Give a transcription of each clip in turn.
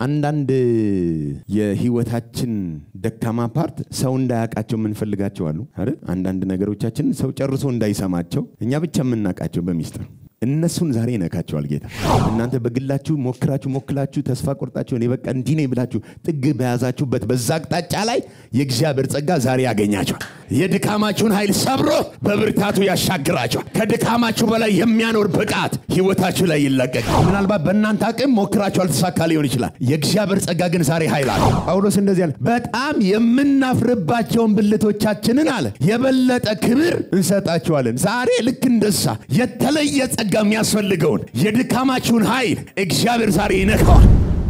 አንዳንድ የህይወታችን ደካማ ፓርት ሰው እንዳያውቃቸው የምንፈልጋቸው አሉ አይደል? አንዳንድ ነገሮቻችን ሰው ጨርሶ እንዳይሰማቸው እኛ ብቻ የምናውቃቸው በሚስጥር እነሱን ዛሬ ይነካቸዋል ጌታ። እናንተ በግላችሁ ሞክራችሁ ሞክላችሁ ተስፋ ቆርጣችሁ እኔ በቃ እንዲህ ነኝ ብላችሁ ጥግ በያዛችሁበት በዛ አቅጣጫ ላይ የእግዚአብሔር ጸጋ ዛሬ ያገኛቸዋል። የድካማችሁን ኃይል ሰብሮ በብርታቱ ያሻግራቸዋል። ከድካማችሁ በላይ የሚያኖር ብቃት ህይወታችሁ ላይ ይለቀቃል። ምናልባት በእናንተ አቅም ሞክራችሁ አልተሳካ ሊሆን ይችላል። የእግዚአብሔር ጸጋ ግን ዛሬ ኃይል አለ። ጳውሎስ እንደዚህ አለ፣ በጣም የምናፍርባቸውን ብልቶቻችንን አለ የበለጠ ክብር እንሰጣቸዋለን። ዛሬ ልክ እንደሳ የተለየ ጸጋ የሚያስፈልገውን የድካማችሁን ኃይል እግዚአብሔር ዛሬ ይነካዋል።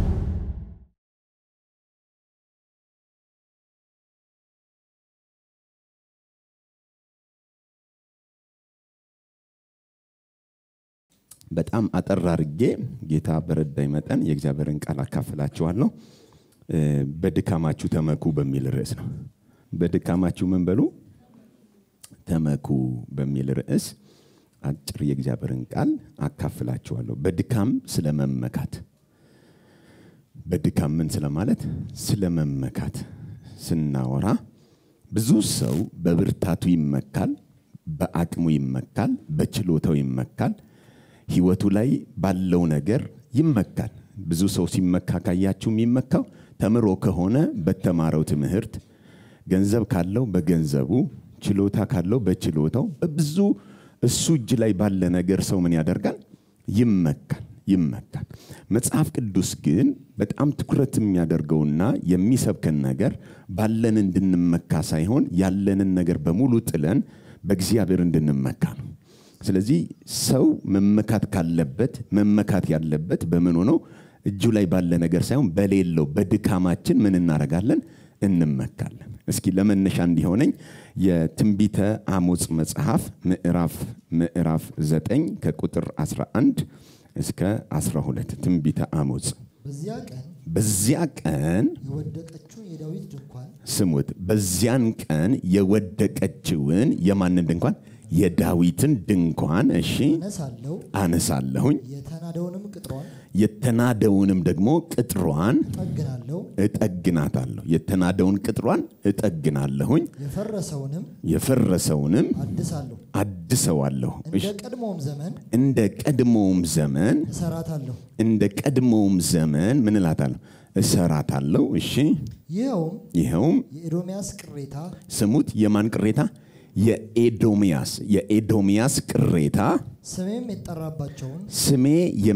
በጣም አጠር አድርጌ ጌታ በረዳኝ መጠን የእግዚአብሔርን ቃል አካፍላችኋለሁ። በድካማችሁ ተመኩ በሚል ርዕስ ነው። በድካማችሁ ምን በሉ ተመኩ በሚል ርዕስ አጭር የእግዚአብሔርን ቃል አካፍላችኋለሁ። በድካም ስለመመካት በድካም ምን ስለማለት ስለመመካት ስናወራ ብዙ ሰው በብርታቱ ይመካል፣ በአቅሙ ይመካል፣ በችሎታው ይመካል፣ ህይወቱ ላይ ባለው ነገር ይመካል። ብዙ ሰው ሲመካ ካያችሁ የሚመካው ተምሮ ከሆነ በተማረው ትምህርት፣ ገንዘብ ካለው በገንዘቡ፣ ችሎታ ካለው በችሎታው፣ በብዙ እሱ እጅ ላይ ባለ ነገር ሰው ምን ያደርጋል? ይመካል ይመካል። መጽሐፍ ቅዱስ ግን በጣም ትኩረት የሚያደርገውና የሚሰብከን ነገር ባለን እንድንመካ ሳይሆን ያለንን ነገር በሙሉ ጥለን በእግዚአብሔር እንድንመካ ነው። ስለዚህ ሰው መመካት ካለበት መመካት ያለበት በምን ሆነው እጁ ላይ ባለ ነገር ሳይሆን በሌለው በድካማችን ምን እናደርጋለን? እንመካለን። እስኪ ለመነሻ እንዲሆነኝ የትንቢተ አሞጽ መጽሐፍ ምዕራፍ ምዕራፍ 9 ከቁጥር 11 እስከ 12 ትንቢተ አሞጽ። በዚያ ቀን በዚያ ቀን የወደቀችውን የዳዊት ድንኳን ስሙት፣ በዚያን ቀን የወደቀችውን የማንን ድንኳን? የዳዊትን ድንኳን እሺ እነሳለሁ፣ አነሳለሁኝ፣ የተናደውንም ቅጥሯን የተናደውንም ደግሞ ቅጥሯን እጠግናለሁ፣ እጠግናታለሁ። የተናደውን ቅጥሯን እጠግናለሁኝ፣ የፈረሰውንም የፈረሰውንም አድሳለሁ፣ አድሰዋለሁ። እንደ ቀድሞውም ዘመን እንደ ቀድሞውም ዘመን እሰራታለሁ። እንደ ቀድሞውም ዘመን ምን እላታለሁ? እሰራታለሁ። እሺ ይኸውም ይኸውም የኤዶምያስ ቅሬታ ስሙት፣ የማን ቅሬታ? የኤዶምያስ የኤዶምያስ ቅሬታ ስሜም የጠራባቸውን ስሜ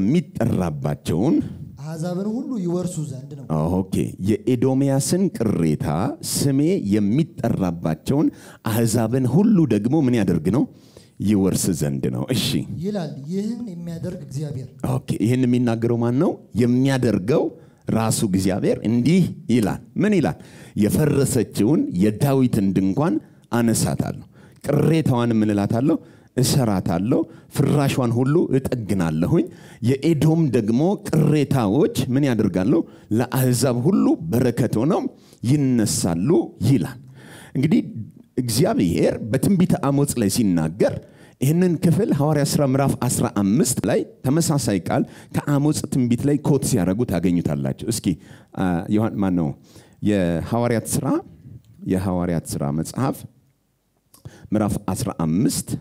የሚጠራባቸውን አሕዛብን ሁሉ ይወርሱ ዘንድ ነው። ኦኬ የኤዶምያስን ቅሬታ ስሜ የሚጠራባቸውን አሕዛብን ሁሉ ደግሞ ምን ያደርግ ነው? ይወርስ ዘንድ ነው። እሺ ይላል ይህን የሚያደርግ እግዚአብሔር። ኦኬ ይህን የሚናገረው ማን ነው? የሚያደርገው ራሱ እግዚአብሔር እንዲህ ይላል። ምን ይላል? የፈረሰችውን የዳዊትን ድንኳን አነሳታለሁ፣ ቅሬታዋን ምን እላታለሁ? እሰራታለሁ፣ ፍራሿን ሁሉ እጠግናለሁኝ። የኤዶም ደግሞ ቅሬታዎች ምን ያደርጋለሁ? ለአሕዛብ ሁሉ በረከት ሆነው ይነሳሉ ይላል። እንግዲህ እግዚአብሔር በትንቢተ አሞጽ ላይ ሲናገር ይህንን ክፍል ሐዋርያ ሥራ ምዕራፍ 15 ላይ ተመሳሳይ ቃል ከአሞጽ ትንቢት ላይ ኮት ሲያደርጉ ታገኙታላችሁ። እስኪ ዮሐን ማን ነው የሐዋርያት ሥራ የሐዋርያት ሥራ መጽሐፍ ምዕራፍ 15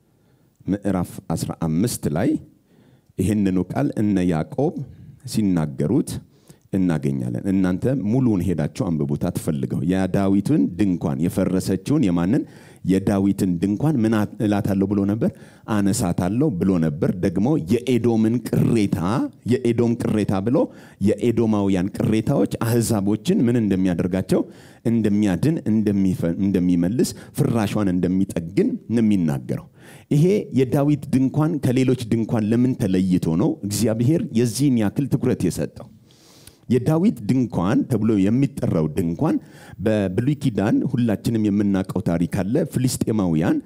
ምዕራፍ 15 ላይ ይህንኑ ቃል እነ ያዕቆብ ሲናገሩት እናገኛለን። እናንተ ሙሉውን ሄዳችሁ አንብቡት አትፈልገው። የዳዊትን ድንኳን የፈረሰችውን የማንን የዳዊትን ድንኳን ምን እላታለሁ ብሎ ነበር? አነሳታለሁ ብሎ ነበር። ደግሞ የኤዶምን ቅሬታ የኤዶም ቅሬታ ብሎ የኤዶማውያን ቅሬታዎች አህዛቦችን ምን እንደሚያደርጋቸው እንደሚያድን፣ እንደሚመልስ፣ ፍራሿን እንደሚጠግን ነው የሚናገረው። ይሄ የዳዊት ድንኳን ከሌሎች ድንኳን ለምን ተለይቶ ነው እግዚአብሔር የዚህን ያክል ትኩረት የሰጠው? የዳዊት ድንኳን ተብሎ የሚጠራው ድንኳን በብሉይ ኪዳን ሁላችንም የምናውቀው ታሪክ አለ። ፍልስጤማውያን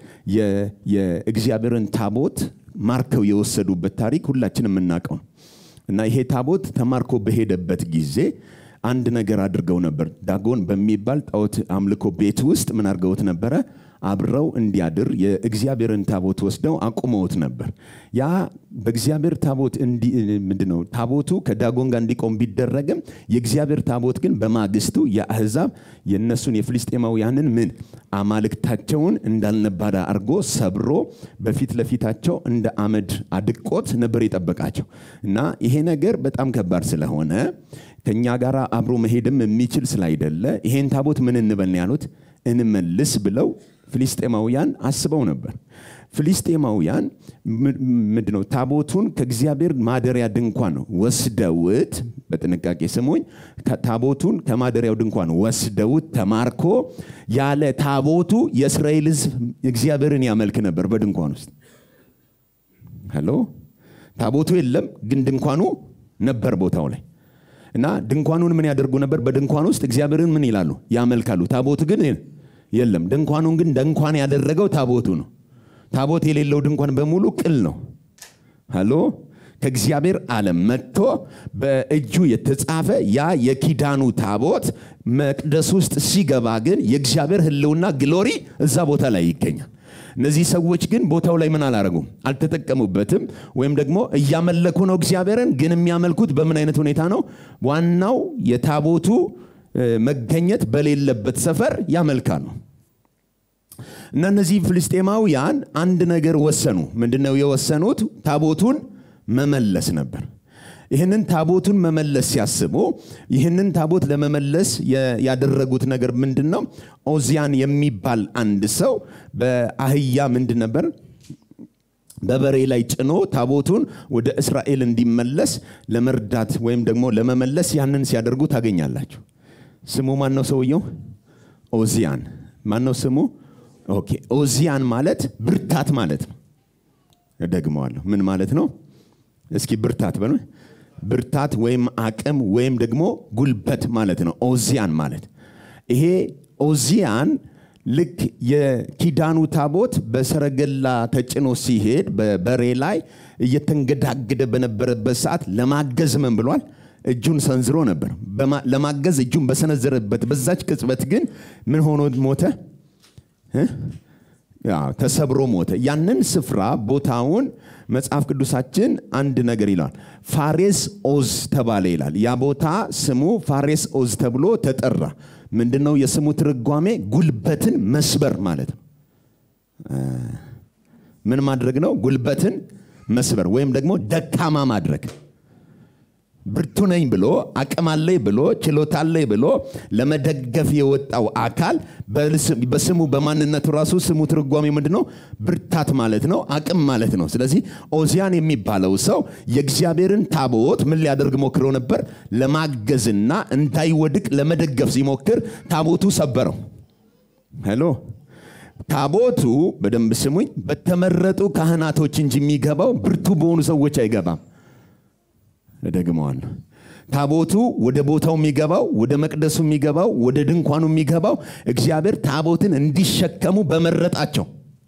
የእግዚአብሔርን ታቦት ማርከው የወሰዱበት ታሪክ ሁላችንም የምናውቀው ነው እና ይሄ ታቦት ተማርኮ በሄደበት ጊዜ አንድ ነገር አድርገው ነበር። ዳጎን በሚባል ጣዖት አምልኮ ቤት ውስጥ ምን አድርገውት ነበረ? አብረው እንዲያድር የእግዚአብሔርን ታቦት ወስደው አቁመውት ነበር። ያ በእግዚአብሔር ታቦት ምንድነው ታቦቱ ከዳጎን ጋር እንዲቆም ቢደረግም የእግዚአብሔር ታቦት ግን በማግስቱ የአህዛብ የእነሱን የፍልስጤማውያንን ምን አማልክታቸውን እንዳልነባዳ አድርጎ ሰብሮ በፊት ለፊታቸው እንደ አመድ አድቆት ነበር የጠበቃቸው እና ይሄ ነገር በጣም ከባድ ስለሆነ ከእኛ ጋር አብሮ መሄድም የሚችል ስላይደለ ይሄን ታቦት ምን እንበል ነው ያሉት እንመልስ ብለው ፍልስጤማውያን አስበው ነበር። ፍልስጤማውያን ምንድነው ታቦቱን ከእግዚአብሔር ማደሪያ ድንኳን ወስደውት፣ በጥንቃቄ ስሙኝ፣ ታቦቱን ከማደሪያው ድንኳን ወስደውት ተማርኮ ያለ ታቦቱ የእስራኤል ሕዝብ እግዚአብሔርን ያመልክ ነበር በድንኳን ውስጥ። ሄሎ ታቦቱ የለም፣ ግን ድንኳኑ ነበር ቦታው ላይ እና ድንኳኑን ምን ያደርጉ ነበር? በድንኳን ውስጥ እግዚአብሔርን ምን ይላሉ? ያመልካሉ። ታቦቱ ግን የለም። ድንኳኑን ግን ድንኳን ያደረገው ታቦቱ ነው። ታቦት የሌለው ድንኳን በሙሉ ቅል ነው። ሀሎ ከእግዚአብሔር ዓለም መጥቶ በእጁ የተጻፈ ያ የኪዳኑ ታቦት መቅደስ ውስጥ ሲገባ ግን የእግዚአብሔር ሕልውና ግሎሪ እዛ ቦታ ላይ ይገኛል። እነዚህ ሰዎች ግን ቦታው ላይ ምን አላረጉም? አልተጠቀሙበትም። ወይም ደግሞ እያመለኩ ነው እግዚአብሔርን፣ ግን የሚያመልኩት በምን አይነት ሁኔታ ነው? ዋናው የታቦቱ መገኘት በሌለበት ሰፈር ያመልካሉ። እና እነዚህ ፍልስጤማውያን አንድ ነገር ወሰኑ። ምንድነው የወሰኑት? ታቦቱን መመለስ ነበር። ይህንን ታቦቱን መመለስ ሲያስቡ ይህንን ታቦት ለመመለስ ያደረጉት ነገር ምንድን ነው? ኦዚያን የሚባል አንድ ሰው በአህያ ምንድን ነበር በበሬ ላይ ጭኖ ታቦቱን ወደ እስራኤል እንዲመለስ ለመርዳት ወይም ደግሞ ለመመለስ ያንን ሲያደርጉ ታገኛላችሁ። ስሙ ማን ነው ሰውየው? ኦዚያን። ማን ነው ስሙ? ኦኬ። ኦዚያን ማለት ብርታት ማለት ነው። እደግመዋለሁ። ምን ማለት ነው? እስኪ ብርታት በሉ። ብርታት ወይም አቅም ወይም ደግሞ ጉልበት ማለት ነው። ኦዚያን ማለት ይሄ ኦዚያን ልክ የኪዳኑ ታቦት በሰረገላ ተጭኖ ሲሄድ በበሬ ላይ እየተንገዳገደ በነበረበት ሰዓት ለማገዝ ምን ብሏል? እጁን ሰንዝሮ ነበር። ለማገዝ እጁን በሰነዘረበት በዛች ቅጽበት ግን ምን ሆኖ ሞተ? ተሰብሮ ሞተ። ያንን ስፍራ ቦታውን መጽሐፍ ቅዱሳችን አንድ ነገር ይለዋል። ፋሬስ ኦዝ ተባለ ይላል። ያ ቦታ ስሙ ፋሬስ ኦዝ ተብሎ ተጠራ። ምንድን ነው የስሙ ትርጓሜ? ጉልበትን መስበር ማለት ነው። ምን ማድረግ ነው? ጉልበትን መስበር ወይም ደግሞ ደካማ ማድረግ ብርቱ ነኝ ብሎ አቅም አለኝ ብሎ ችሎታ አለኝ ብሎ ለመደገፍ የወጣው አካል በስሙ በማንነቱ ራሱ ስሙ ትርጓሜ ምንድን ነው? ብርታት ማለት ነው፣ አቅም ማለት ነው። ስለዚህ ኦዚያን የሚባለው ሰው የእግዚአብሔርን ታቦት ምን ሊያደርግ ሞክሮ ነበር? ለማገዝና እንዳይወድቅ ለመደገፍ ሲሞክር ታቦቱ ሰበረው። ሄሎ ታቦቱ በደንብ ስሙኝ፣ በተመረጡ ካህናቶች እንጂ የሚገባው ብርቱ በሆኑ ሰዎች አይገባም። እደግመዋለሁ። ታቦቱ ወደ ቦታው የሚገባው ወደ መቅደሱ የሚገባው ወደ ድንኳኑ የሚገባው እግዚአብሔር ታቦትን እንዲሸከሙ በመረጣቸው።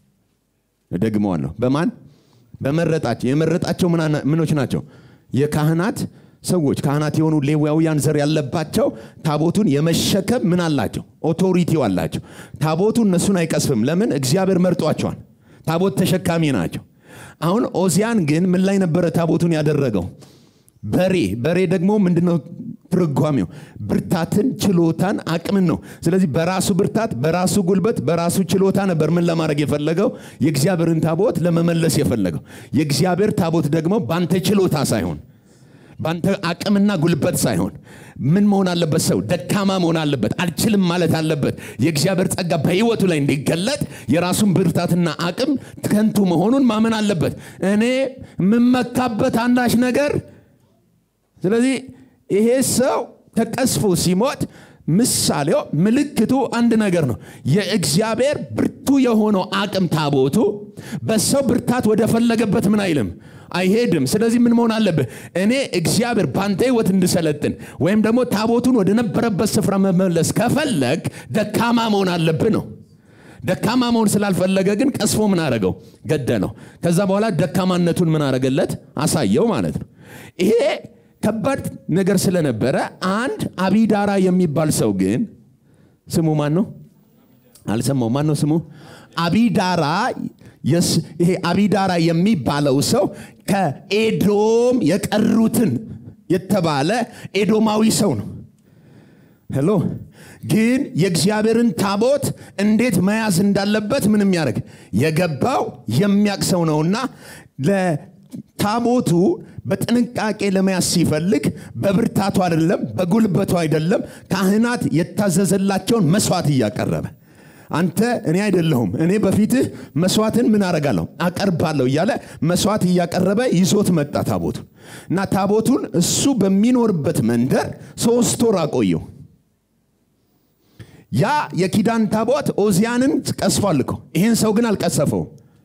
እደግመዋለሁ። በማን በመረጣቸው? የመረጣቸው ምኖች ናቸው? የካህናት ሰዎች ካህናት የሆኑ ሌዋውያን ዘር ያለባቸው ታቦቱን የመሸከም ምን አላቸው? ኦቶሪቲው አላቸው። ታቦቱ እነሱን አይቀስፍም። ለምን? እግዚአብሔር መርጧቸዋል። ታቦት ተሸካሚ ናቸው። አሁን ኦዚያን ግን ምን ላይ ነበረ ታቦቱን ያደረገው? በሬ በሬ ደግሞ ምንድነው ትርጓሜው? ብርታትን፣ ችሎታን፣ አቅምን ነው። ስለዚህ በራሱ ብርታት፣ በራሱ ጉልበት፣ በራሱ ችሎታ ነበር ምን ለማድረግ የፈለገው? የእግዚአብሔርን ታቦት ለመመለስ የፈለገው። የእግዚአብሔር ታቦት ደግሞ ባንተ ችሎታ ሳይሆን ባንተ አቅምና ጉልበት ሳይሆን ምን መሆን አለበት? ሰው ደካማ መሆን አለበት። አልችልም ማለት አለበት። የእግዚአብሔር ጸጋ በሕይወቱ ላይ እንዲገለጥ የራሱን ብርታትና አቅም ከንቱ መሆኑን ማመን አለበት። እኔ የምመካበት አንዳች ነገር ስለዚህ ይሄ ሰው ተቀስፎ ሲሞት ምሳሌው ምልክቱ አንድ ነገር ነው። የእግዚአብሔር ብርቱ የሆነው አቅም ታቦቱ በሰው ብርታት ወደ ፈለገበት ምን አይልም አይሄድም። ስለዚህ ምን መሆን አለብህ? እኔ እግዚአብሔር በአንተ ህይወት እንድሰለጥን ወይም ደግሞ ታቦቱን ወደ ነበረበት ስፍራ መመለስ ከፈለግ ደካማ መሆን አለብህ ነው። ደካማ መሆን ስላልፈለገ ግን ቀስፎ ምን አረገው? ገደለው። ከዛ በኋላ ደካማነቱን ምን አረገለት? አሳየው ማለት ነው። ይሄ ከባድ ነገር ስለነበረ አንድ አቢዳራ የሚባል ሰው ግን ስሙ ማን ነው? አልሰማው ማን ነው ስሙ አቢዳራ የስ- ይሄ አቢዳራ የሚባለው ሰው ከኤዶም የቀሩትን የተባለ ኤዶማዊ ሰው ነው ሄሎ ግን የእግዚአብሔርን ታቦት እንዴት መያዝ እንዳለበት ምን የሚያደርግ የገባው የሚያቅ ሰው ነውና ለታቦቱ በጥንቃቄ ለመያዝ ሲፈልግ በብርታቱ አይደለም በጉልበቱ አይደለም ካህናት የታዘዘላቸውን መስዋዕት እያቀረበ አንተ እኔ አይደለሁም እኔ በፊትህ መስዋዕትን ምን አረጋለሁ አቀርባለሁ እያለ መስዋዕት እያቀረበ ይዞት መጣ ታቦቱን እና ታቦቱን እሱ በሚኖርበት መንደር ሶስት ወር አቆየው ያ የኪዳን ታቦት ኦዚያንን ቀስፏል እኮ ይህን ሰው ግን አልቀሰፈው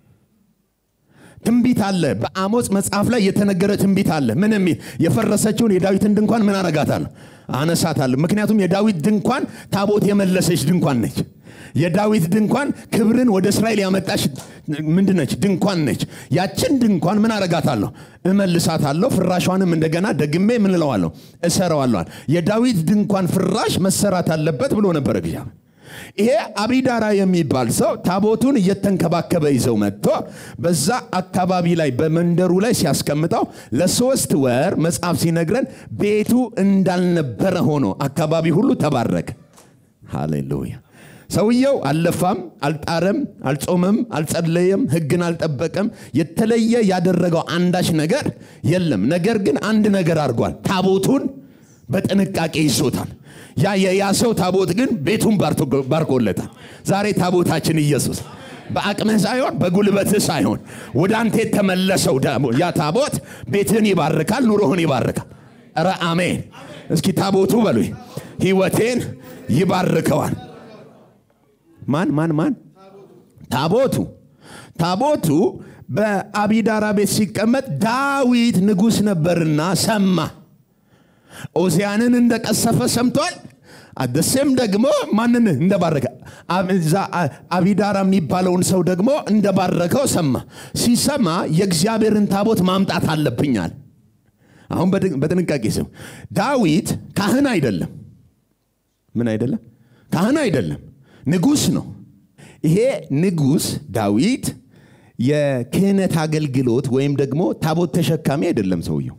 ትንቢት አለ በአሞጽ መጽሐፍ ላይ የተነገረ ትንቢት አለ ምን የሚል የፈረሰችውን የዳዊትን ድንኳን ምን አረጋታለሁ አነሳታለሁ ምክንያቱም የዳዊት ድንኳን ታቦት የመለሰች ድንኳን ነች የዳዊት ድንኳን ክብርን ወደ እስራኤል ያመጣች ምንድን ነች ድንኳን ነች ያችን ድንኳን ምን አረጋታለሁ እመልሳታለሁ ፍራሿንም እንደገና ደግሜ ምን እለዋለሁ እሰረዋለዋል የዳዊት ድንኳን ፍራሽ መሰራት አለበት ብሎ ነበር እግዚአብሔር ይሄ አቢዳራ የሚባል ሰው ታቦቱን እየተንከባከበ ይዘው መጥቶ በዛ አካባቢ ላይ በመንደሩ ላይ ሲያስቀምጠው ለሶስት ወር መጽሐፍ ሲነግረን ቤቱ እንዳልነበረ ሆኖ አካባቢ ሁሉ ተባረከ ሃሌሉያ ሰውየው አልለፋም አልጣረም አልጾመም አልጸለየም ህግን አልጠበቀም የተለየ ያደረገው አንዳች ነገር የለም ነገር ግን አንድ ነገር አድርጓል ታቦቱን በጥንቃቄ ይዞታል ያ የያሰው ታቦት ግን ቤቱን ባርቶ- ባርኮለታል ዛሬ ታቦታችን ኢየሱስ በአቅምህ ሳይሆን በጉልበትህ ሳይሆን ወደ አንተ የተመለሰው ደግሞ ያ ታቦት ቤትህን ይባርካል ኑሮህን ይባርካል ረ አሜን እስኪ ታቦቱ በሉ ህይወቴን ይባርከዋል ማን ማን ማን ታቦቱ ታቦቱ በአቢዳራ ቤት ሲቀመጥ ዳዊት ንጉሥ ነበርና ሰማ ኦዚያንን እንደቀሰፈ ሰምቷል አደሴም ደግሞ ማንን እንደባረከ አብ- እዛ አ- አቢዳራ የሚባለውን ሰው ደግሞ እንደባረከው ሰማ ሲሰማ የእግዚአብሔርን ታቦት ማምጣት አለብኛል አሁን በጥ- በጥንቃቄ ስም ዳዊት ካህን አይደለም ምን አይደለም ካህን አይደለም ንጉሥ ነው ይሄ ንጉሥ ዳዊት የክህነት አገልግሎት ወይም ደግሞ ታቦት ተሸካሚ አይደለም ሰውየው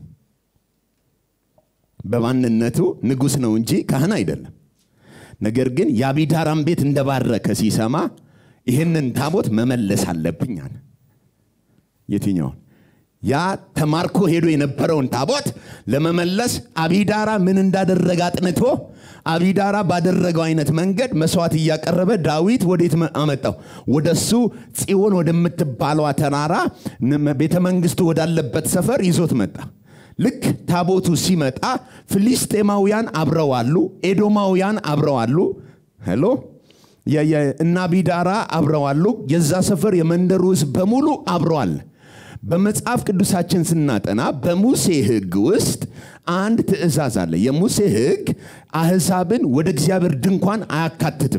በማንነቱ ንጉሥ ነው እንጂ ካህን አይደለም ነገር ግን የአቢዳራም ቤት እንደባረከ ሲሰማ ይህንን ታቦት መመለስ አለብኝ አለ የትኛውን ያ ተማርኮ ሄዶ የነበረውን ታቦት ለመመለስ አቢዳራ ምን እንዳደረገ አጥንቶ አቢዳራ ባደረገው አይነት መንገድ መስዋዕት እያቀረበ ዳዊት ወዴት መ- አመጣው ወደሱ ጽዮን ወደምትባለዋ ተራራ ን- ቤተ መንግስቱ ወዳለበት ሰፈር ይዞት መጣ ልክ ታቦቱ ሲመጣ ፍልስጤማውያን አብረዋሉ ኤዶማውያን አብረዋሉ ሄሎ የ- የ- እና ቢዳራ አብረዋሉ የዛ ሰፈር የመንደሩ ህዝብ በሙሉ አብረዋል በመጽሐፍ ቅዱሳችን ስናጠና በሙሴ ህግ ውስጥ አንድ ትእዛዝ አለ የሙሴ ህግ አህዛብን ወደ እግዚአብሔር ድንኳን አያካትትም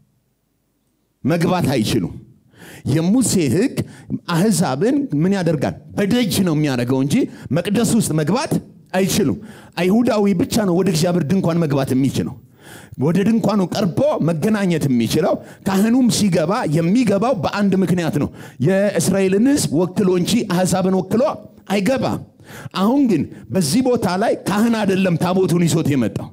መግባት አይችሉም የሙሴ ህግ አህዛብን ምን ያደርጋል በደጅ ነው የሚያደርገው እንጂ መቅደስ ውስጥ መግባት አይችሉም አይሁዳዊ ብቻ ነው ወደ እግዚአብሔር ድንኳን መግባት የሚችለው ወደ ድንኳኑ ቀርቦ መገናኘት የሚችለው ካህኑም ሲገባ የሚገባው በአንድ ምክንያት ነው የእስራኤልን ህዝብ ወክሎ እንጂ አህዛብን ወክሎ አይገባም አሁን ግን በዚህ ቦታ ላይ ካህን አይደለም ታቦቱን ይዞት የመጣው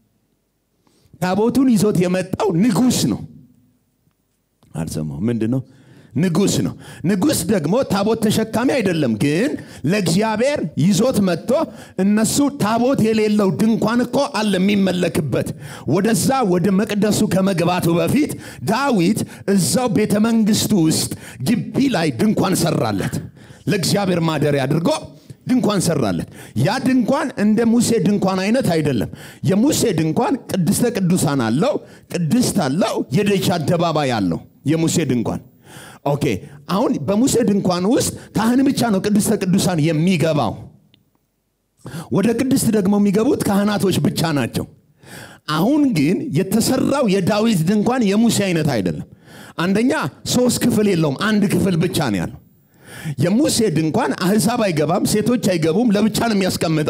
ታቦቱን ይዞት የመጣው ንጉስ ነው አልሰማው ምንድን ነው ንጉስ ነው ንጉስ ደግሞ ታቦት ተሸካሚ አይደለም ግን ለእግዚአብሔር ይዞት መጥቶ እነሱ ታቦት የሌለው ድንኳን እኮ አለ የሚመለክበት ወደዛ ወደ መቅደሱ ከመግባቱ በፊት ዳዊት እዛው ቤተ መንግስቱ ውስጥ ግቢ ላይ ድንኳን ሰራለት ለእግዚአብሔር ማደሪያ አድርጎ ድንኳን ሰራለት ያ ድንኳን እንደ ሙሴ ድንኳን አይነት አይደለም የሙሴ ድንኳን ቅድስተ ቅዱሳን አለው ቅድስት አለው የደጅ አደባባይ አለው የሙሴ ድንኳን ኦኬ አሁን በሙሴ ድንኳን ውስጥ ካህን ብቻ ነው ቅድስተ ቅዱሳን የሚገባው ወደ ቅድስት ደግሞ የሚገቡት ካህናቶች ብቻ ናቸው አሁን ግን የተሰራው የዳዊት ድንኳን የሙሴ አይነት አይደለም አንደኛ ሶስት ክፍል የለውም አንድ ክፍል ብቻ ነው ያለው የሙሴ ድንኳን አህዛብ አይገባም ሴቶች አይገቡም ለብቻ ነው የሚያስቀምጠው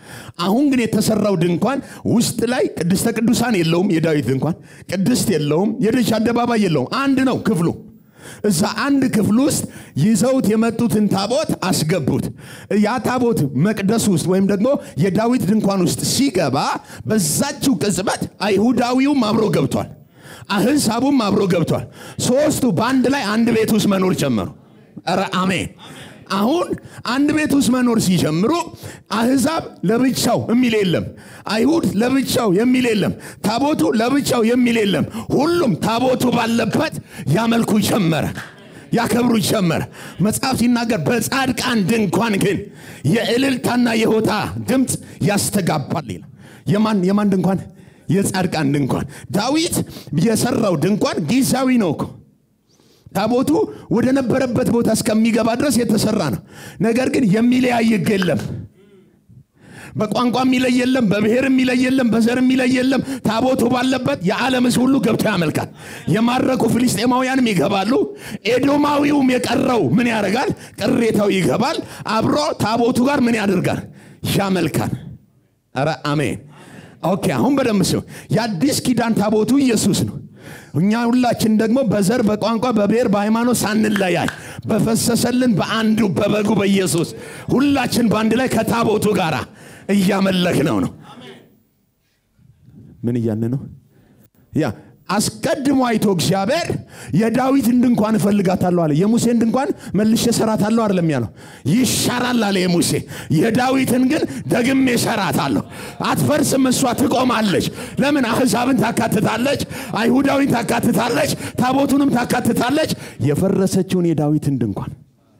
አሁን ግን የተሰራው ድንኳን ውስጥ ላይ ቅድስተ ቅዱሳን የለውም የዳዊት ድንኳን ቅድስት የለውም የደጅ አደባባይ የለውም አንድ ነው ክፍሉ እዛ አንድ ክፍል ውስጥ ይዘውት የመጡትን ታቦት አስገቡት ያ ታቦት መቅደስ ውስጥ ወይም ደግሞ የዳዊት ድንኳን ውስጥ ሲገባ በዛችው ቅጽበት አይሁዳዊውም አብሮ ገብቷል አህዛቡም አብሮ ገብቷል ሶስቱ በአንድ ላይ አንድ ቤት ውስጥ መኖር ጀመሩ ኧረ አሜን አሁን አንድ ቤት ውስጥ መኖር ሲጀምሩ አህዛብ ለብቻው የሚል የለም አይሁድ ለብቻው የሚል የለም ታቦቱ ለብቻው የሚል የለም ሁሉም ታቦቱ ባለበት ያመልኩ ጀመረ ያከብሩ ጀመረ መጽሐፍ ሲናገር በጻድቃን ድንኳን ግን የእልልታና የሆታ ድምፅ ያስተጋባል ይላል የማን የማን ድንኳን የጻድቃን ድንኳን ዳዊት የሰራው ድንኳን ጊዜያዊ ነው እኮ ታቦቱ ወደ ነበረበት ቦታ እስከሚገባ ድረስ የተሰራ ነው ነገር ግን የሚለያይ ሕግ የለም በቋንቋ የሚለይ የለም በብሔር የሚለይ የለም በዘር የሚለይ የለም ታቦቱ ባለበት የዓለም ሕዝብ ሁሉ ገብቶ ያመልካል የማረኩ ፍልስጤማውያንም ይገባሉ ኤዶማዊውም የቀረው ምን ያደርጋል ቅሬታው ይገባል አብሮ ታቦቱ ጋር ምን ያደርጋል ያመልካል ኧረ አሜን ኦኬ አሁን በደንብ ሲሆን የአዲስ ኪዳን ታቦቱ ኢየሱስ ነው እኛ ሁላችን ደግሞ በዘር በቋንቋ በብሔር በሃይማኖት ሳንለያይ በፈሰሰልን በአንዱ በበጉ በኢየሱስ ሁላችን በአንድ ላይ ከታቦቱ ጋር እያመለክ ነው ነው ምን እያለ ነው ያ አስቀድሞ አይቶ እግዚአብሔር የዳዊትን ድንኳን እፈልጋታለሁ አለ የሙሴን ድንኳን መልሼ ሰራታለሁ አይደለም ያለው ይሻራል አለ የሙሴ የዳዊትን ግን ደግሜ ሰራታለሁ አትፈርስም እሷ ትቆማለች ለምን አህዛብን ታካትታለች አይሁዳዊን ታካትታለች ታቦቱንም ታካትታለች የፈረሰችውን የዳዊትን ድንኳን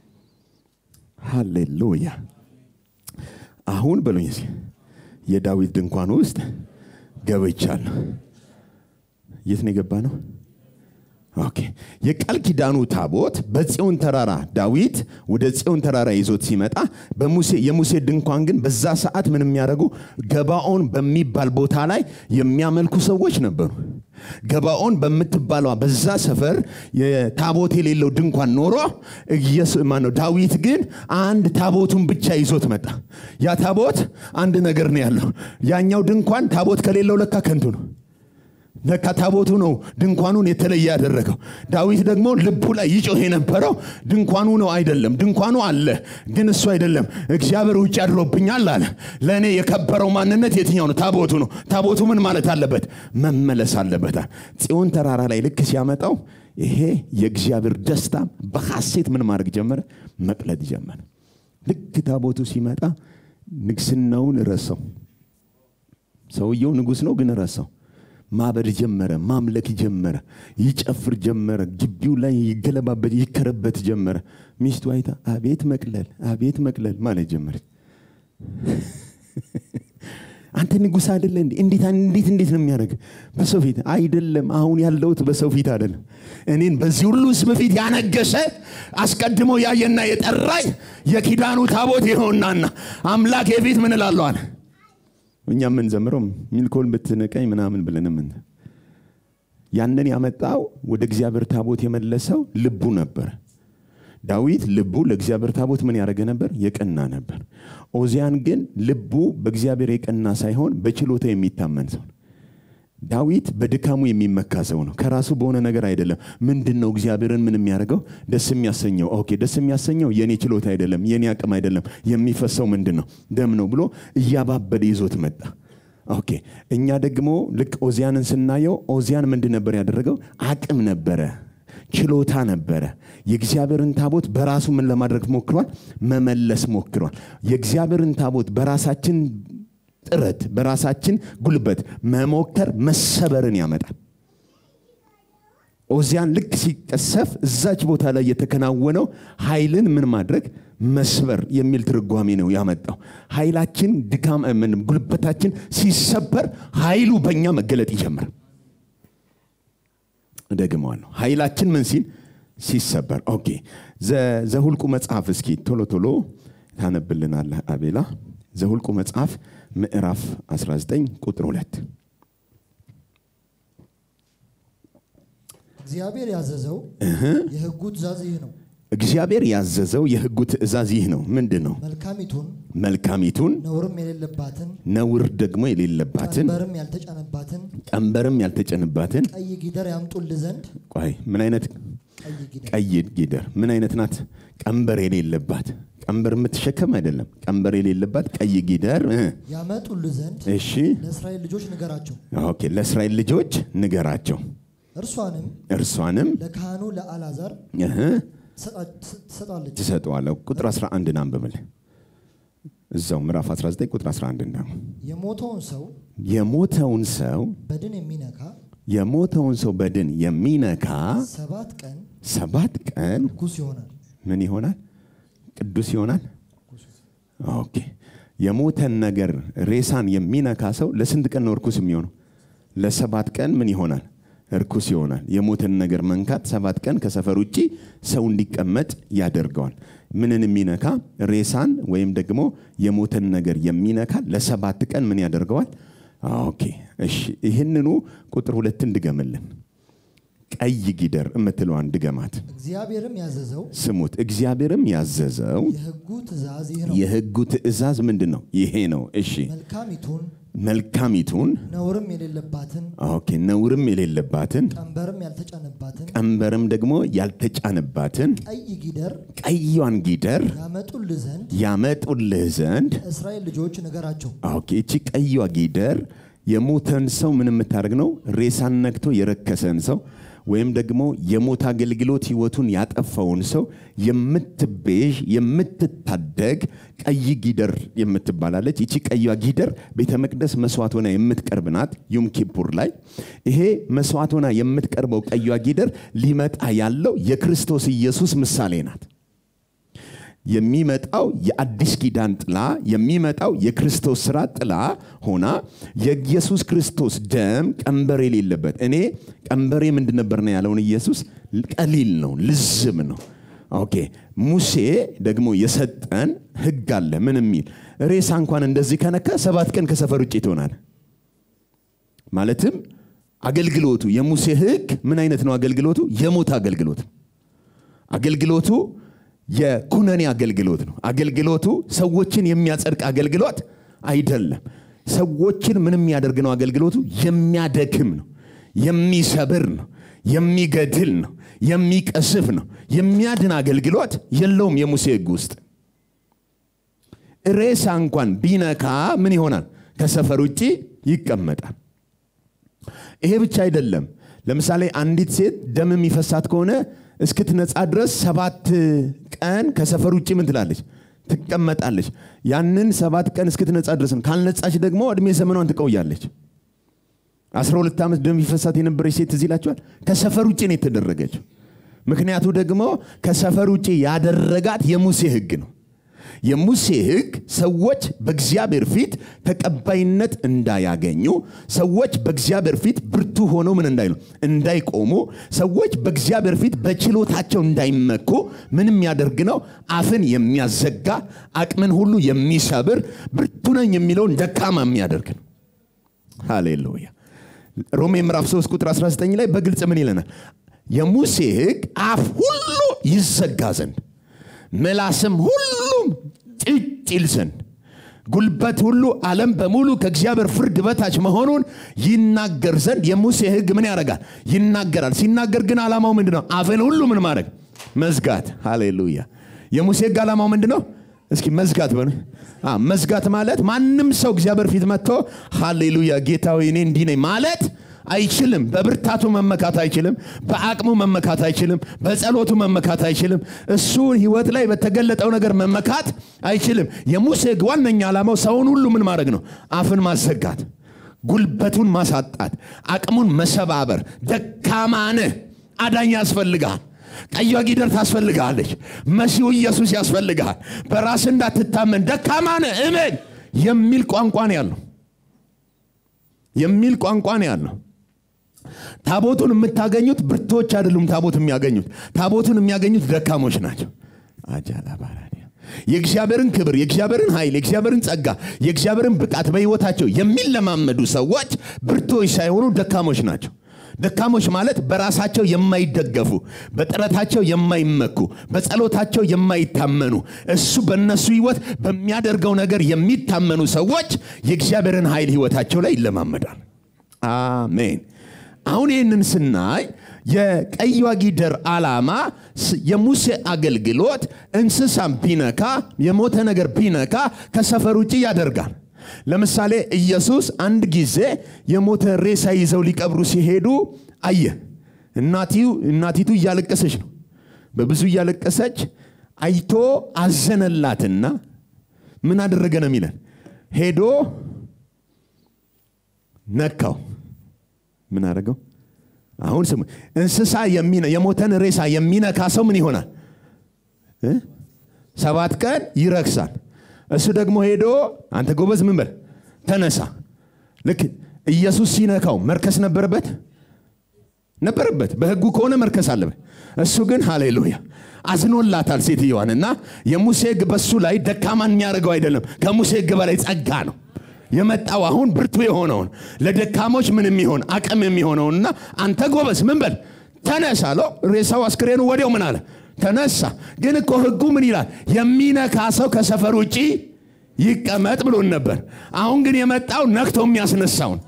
ሃሌሉያ አሁን በሉኝ እስኪ የዳዊት ድንኳን ውስጥ ገብቻለሁ የት ነው የገባ ነው ኦኬ የቃል ኪዳኑ ታቦት በጽዮን ተራራ ዳዊት ወደ ጽዮን ተራራ ይዞት ሲመጣ በሙሴ የሙሴ ድንኳን ግን በዛ ሰዓት ምን የሚያደርጉ ገባኦን በሚባል ቦታ ላይ የሚያመልኩ ሰዎች ነበሩ ገባኦን በምትባለዋ በዛ ሰፈር ታቦት የሌለው ድንኳን ኖሮ ማነው ዳዊት ግን አንድ ታቦቱን ብቻ ይዞት መጣ ያ ታቦት አንድ ነገር ነው ያለው ያኛው ድንኳን ታቦት ከሌለው ለካ ከንቱ ነው ለካ ታቦቱ ነው ድንኳኑን የተለየ ያደረገው ዳዊት ደግሞ ልቡ ላይ ይጮህ የነበረው ድንኳኑ ነው አይደለም ድንኳኑ አለ ግን እሱ አይደለም እግዚአብሔር ውጭ አድሮብኛል አለ ለእኔ የከበረው ማንነት የትኛው ነው ታቦቱ ነው ታቦቱ ምን ማለት አለበት መመለስ አለበታል ጽዮን ተራራ ላይ ልክ ሲያመጣው ይሄ የእግዚአብሔር ደስታ በሐሴት ምን ማድረግ ጀመረ መቅለጥ ጀመረ ልክ ታቦቱ ሲመጣ ንግስናውን ረሰው ሰውየው ንጉስ ነው ግን ረሰው ማበድ ጀመረ ማምለክ ጀመረ ይጨፍር ጀመረ ግቢው ላይ ይገለባበት ይከረበት ጀመረ ሚስቱ አይታ አቤት መቅለል አቤት መቅለል ማለት ጀመረች አንተ ንጉስ አይደለ እንዴት እንዴት እንዴት ነው የሚያደርግ በሰው ፊት አይደለም አሁን ያለውት በሰው ፊት አይደለም እኔን በዚህ ሁሉ ህዝብ ፊት ያነገሰ አስቀድሞ ያየና የጠራኝ የኪዳኑ ታቦት ይኸውናና አምላክ የፊት ምን እላለዋል እኛ የምንዘምረው ሚልኮል ብትንቀኝ ምናምን ብለን ምን ያንን ያመጣው ወደ እግዚአብሔር ታቦት የመለሰው ልቡ ነበር ዳዊት ልቡ ለእግዚአብሔር ታቦት ምን ያደረገ ነበር የቀና ነበር ኦዚያን ግን ልቡ በእግዚአብሔር የቀና ሳይሆን በችሎታ የሚታመን ሰው ነው ዳዊት በድካሙ የሚመካ ሰው ነው ከራሱ በሆነ ነገር አይደለም ምንድን ነው እግዚአብሔርን ምን የሚያደርገው ደስ የሚያሰኘው ኦኬ ደስ የሚያሰኘው የኔ ችሎታ አይደለም የኔ አቅም አይደለም የሚፈሰው ምንድን ነው ደም ነው ብሎ እያባበደ ይዞት መጣ ኦኬ እኛ ደግሞ ልክ ኦዚያንን ስናየው ኦዚያን ምንድን ነበር ያደረገው አቅም ነበረ ችሎታ ነበረ የእግዚአብሔርን ታቦት በራሱ ምን ለማድረግ ሞክሯል መመለስ ሞክሯል የእግዚአብሔርን ታቦት በራሳችን ጥረት በራሳችን ጉልበት መሞከር መሰበርን ያመጣል ኦዚያን ልክ ሲቀሰፍ እዛች ቦታ ላይ የተከናወነው ኃይልን ምን ማድረግ መስበር የሚል ትርጓሜ ነው ያመጣው ኃይላችን ድካም ጉልበታችን ሲሰበር ኃይሉ በእኛ መገለጥ ይጀምራል ደግመዋለሁ ኃይላችን ምን ሲል ሲሰበር ኦኬ ዘሁልቁ መጽሐፍ እስኪ ቶሎ ቶሎ ታነብልናለህ አቤላ ዘሁልቁ መጽሐፍ ምዕራፍ 19 ቁጥር 2 እግዚአብሔር ያዘዘው የህጉ ትእዛዝ ይህ ነው እግዚአብሔር ያዘዘው የሕጉ ትእዛዝ ይህ ነው። ምንድን ነው? መልካሚቱን መልካሚቱን ነውርም የሌለባትን ነውር ደግሞ የሌለባትን ቀንበርም ያልተጫነባትን ቀንበርም ያልተጨንባትን ቀይ ጊደር ያምጡልህ ዘንድ ቆይ ምን አይነት ቀይ ጊደር ቀይ ጊደር ምን አይነት ናት? ቀንበር የሌለባት ቀንበር የምትሸከም አይደለም። ቀንበር የሌለባት ቀይ ጊደር እ ያመጡልህ ዘንድ እሺ ለእስራኤል ልጆች ንገራቸው። ኦኬ። ለእስራኤል ልጆች ንገራቸው። እርሷንም እርሷንም ለካህኑ ለአልዓዛር እህ ትሰጣ- ትሰጣለች። ትሰጠዋለሁ። ቁጥር 11 አንብብልህ እዛው ምዕራፍ 19 ቁጥር 11 ነው። የሞተውን ሰው የሞተውን ሰው በድን የሚነካ የሞተውን ሰው በድን የሚነካ ሰባት ቀን ሰባት ቀን ርኩስ ይሆናል። ምን ይሆናል? ቅዱስ ይሆናል። ኦኬ። የሞተን ነገር ሬሳን የሚነካ ሰው ለስንት ቀን ነው እርኩስ የሚሆነው? ለሰባት ቀን ምን ይሆናል? እርኩስ ይሆናል። የሞተን ነገር መንካት ሰባት ቀን ከሰፈር ውጭ ሰው እንዲቀመጥ ያደርገዋል። ምንን የሚነካ ሬሳን ወይም ደግሞ የሞተን ነገር የሚነካ ለሰባት ቀን ምን ያደርገዋል? ኦኬ እሺ። ይህንኑ ቁጥር ሁለትን ድገምልን። ቀይ ጊደር የምትለዋን ድገማት። እግዚአብሔርም ያዘዘው ስሙት። እግዚአብሔርም ያዘዘው የሕጉ ትእዛዝ ይህ ነው። የሕጉ ትእዛዝ ምንድን ነው? ይሄ ነው። እሺ መልካሚቱን መልካሚቱን ነውርም የሌለባትን ኦኬ፣ ነውርም የሌለባትን ቀንበርም ያልተጫነባትን ቀንበርም ደግሞ ያልተጫነባትን ቀይ ጊደር ቀይዋን ጊደር ያመጡልህ ዘንድ ያመጡልህ ዘንድ እስራኤል ልጆች ንገራቸው። ኦኬ፣ እቺ ቀይዋ ጊደር የሞተን ሰው ምን የምታደርግ ነው? ሬሳን ነክቶ የረከሰን ሰው ወይም ደግሞ የሞት አገልግሎት ህይወቱን ያጠፋውን ሰው የምትቤዥ የምትታደግ ቀይ ጊደር የምትባላለች። ይቺ ቀይዋ ጊደር ቤተ መቅደስ መስዋዕት ሆና የምትቀርብ ናት። ዩም ኪፑር ላይ ይሄ መስዋዕት ሆና የምትቀርበው ቀይዋ ጊደር ሊመጣ ያለው የክርስቶስ ኢየሱስ ምሳሌ ናት። የሚመጣው የአዲስ ኪዳን ጥላ የሚመጣው የክርስቶስ ስራ ጥላ ሆና የኢየሱስ ክርስቶስ ደም ቀንበር የሌለበት እኔ ቀንበሬ ምንድን ነበር ነው ያለውን ኢየሱስ ቀሊል ነው ልዝም ነው ኦኬ ሙሴ ደግሞ የሰጠን ህግ አለ ምን የሚል ሬሳ እንኳን እንደዚህ ከነካ ሰባት ቀን ከሰፈር ውጭ ትሆናል ማለትም አገልግሎቱ የሙሴ ህግ ምን አይነት ነው አገልግሎቱ የሞት አገልግሎት አገልግሎቱ የኩነኔ አገልግሎት ነው። አገልግሎቱ ሰዎችን የሚያጸድቅ አገልግሎት አይደለም። ሰዎችን ምን የሚያደርግ ነው? አገልግሎቱ የሚያደክም ነው፣ የሚሰብር ነው፣ የሚገድል ነው፣ የሚቀስፍ ነው። የሚያድን አገልግሎት የለውም የሙሴ ህግ ውስጥ። ሬሳ እንኳን ቢነካ ምን ይሆናል? ከሰፈር ውጭ ይቀመጣል። ይሄ ብቻ አይደለም። ለምሳሌ አንዲት ሴት ደም የሚፈሳት ከሆነ እስክትነጻ ድረስ ሰባት ቀን ከሰፈር ውጭ ምን ትላለች? ትቀመጣለች። ያንን ሰባት ቀን እስክትነጻ ድረስ ነው። ካልነጻች ደግሞ እድሜ ዘመኗን ትቆያለች። 12 ዓመት ደም ይፈሳት የነበረች ሴት እዚህ ይላቸዋል። ከሰፈር ውጭ ነው የተደረገችው። ምክንያቱ ደግሞ ከሰፈር ውጭ ያደረጋት የሙሴ ህግ ነው። የሙሴ ህግ ሰዎች በእግዚአብሔር ፊት ተቀባይነት እንዳያገኙ፣ ሰዎች በእግዚአብሔር ፊት ብርቱ ሆነው ምን እንዳይሉ እንዳይቆሙ፣ ሰዎች በእግዚአብሔር ፊት በችሎታቸው እንዳይመኩ ምን የሚያደርግ ነው? አፍን የሚያዘጋ አቅምን ሁሉ የሚሰብር ብርቱ ነኝ የሚለውን ደካማ የሚያደርግ ነው። ሃሌሉያ። ሮሜ ምዕራፍ 3 ቁጥር 19 ላይ በግልጽ ምን ይለናል? የሙሴ ህግ አፍ ሁሉ ይዘጋ ዘንድ ምላስም ሁሉም ጭጭ ይል ዘንድ ጉልበት ሁሉ ዓለም በሙሉ ከእግዚአብሔር ፍርድ በታች መሆኑን ይናገር ዘንድ የሙሴ ህግ ምን ያደርጋል? ይናገራል። ሲናገር ግን ዓላማው ምንድን ነው? አፍን ሁሉ ምን ማድረግ? መዝጋት። ሃሌሉያ። የሙሴ ህግ ዓላማው ምንድን ነው? እስኪ መዝጋት በሉ። አ፣ መዝጋት ማለት ማንም ሰው እግዚአብሔር ፊት መጥቶ ሃሌሉያ ጌታዊ እኔ እንዲህ ነኝ ማለት አይችልም። በብርታቱ መመካት አይችልም። በአቅሙ መመካት አይችልም። በጸሎቱ መመካት አይችልም። እሱ ህይወት ላይ በተገለጠው ነገር መመካት አይችልም። የሙሴ ህግ ዋነኛ ዓላማው ሰውን ሁሉ ምን ማድረግ ነው? አፍን ማዘጋት፣ ጉልበቱን ማሳጣት፣ አቅሙን መሰባበር። ደካማ ነህ፣ አዳኝ ያስፈልግሃል። ቀዩ ጊደር ታስፈልግሃለች። መሲሁ ኢየሱስ ያስፈልግሃል። በራስ እንዳትታመን ደካማ ነህ እመን የሚል ቋንቋ ነው ያለው የሚል ቋንቋ ነው ያለው። ታቦቱን የምታገኙት ብርቶች አይደሉም። ታቦት የሚያገኙት ታቦቱን የሚያገኙት ደካሞች ናቸው። አጃላ ባራዲያ የእግዚአብሔርን ክብር፣ የእግዚአብሔርን ኃይል፣ የእግዚአብሔርን ጸጋ፣ የእግዚአብሔርን ብቃት በህይወታቸው የሚለማመዱ ሰዎች ብርቶች ሳይሆኑ ደካሞች ናቸው። ደካሞች ማለት በራሳቸው የማይደገፉ በጥረታቸው የማይመኩ በጸሎታቸው የማይታመኑ እሱ በእነሱ ህይወት በሚያደርገው ነገር የሚታመኑ ሰዎች የእግዚአብሔርን ኃይል ህይወታቸው ላይ ይለማመዳል አሜን አሁን ይህንን ስናይ የቀይዋ ጊደር ዓላማ የሙሴ አገልግሎት እንስሳም ቢነካ የሞተ ነገር ቢነካ ከሰፈር ውጭ ያደርጋል ለምሳሌ ኢየሱስ አንድ ጊዜ የሞተ ሬሳ ይዘው ሊቀብሩ ሲሄዱ አየ እናቲቱ እያለቀሰች ነው በብዙ እያለቀሰች አይቶ አዘነላትና ምን አደረገ ነው የሚለን ሄዶ ነካው ምን አደረገው አሁን ስሙ እንስሳ የሞተን ሬሳ የሚነካ ሰው ምን ይሆናል ሰባት ቀን ይረክሳል እሱ ደግሞ ሄዶ አንተ ጎበዝ ምን በል ተነሳ ልክ ኢየሱስ ሲነካው መርከስ ነበረበት ነበረበት በህጉ ከሆነ መርከስ አለበት እሱ ግን ሃሌሉያ አዝኖላታል ሴትየዋን እና የሙሴ ህግ በሱ ላይ ደካማን የሚያደርገው አይደለም ከሙሴ ህግ በላይ ጸጋ ነው የመጣው አሁን ብርቱ የሆነውን ለደካሞች ምን የሚሆን አቅም የሚሆነውንና አንተ ጎበዝ ምን በል ተነሳ አለው ሬሳው አስክሬኑ ወዲያው ምን አለ ተነሳ ግን እኮ ህጉ ምን ይላል የሚነካ ሰው ከሰፈር ውጭ ይቀመጥ ብሎን ነበር አሁን ግን የመጣው ነክቶ የሚያስነሳውን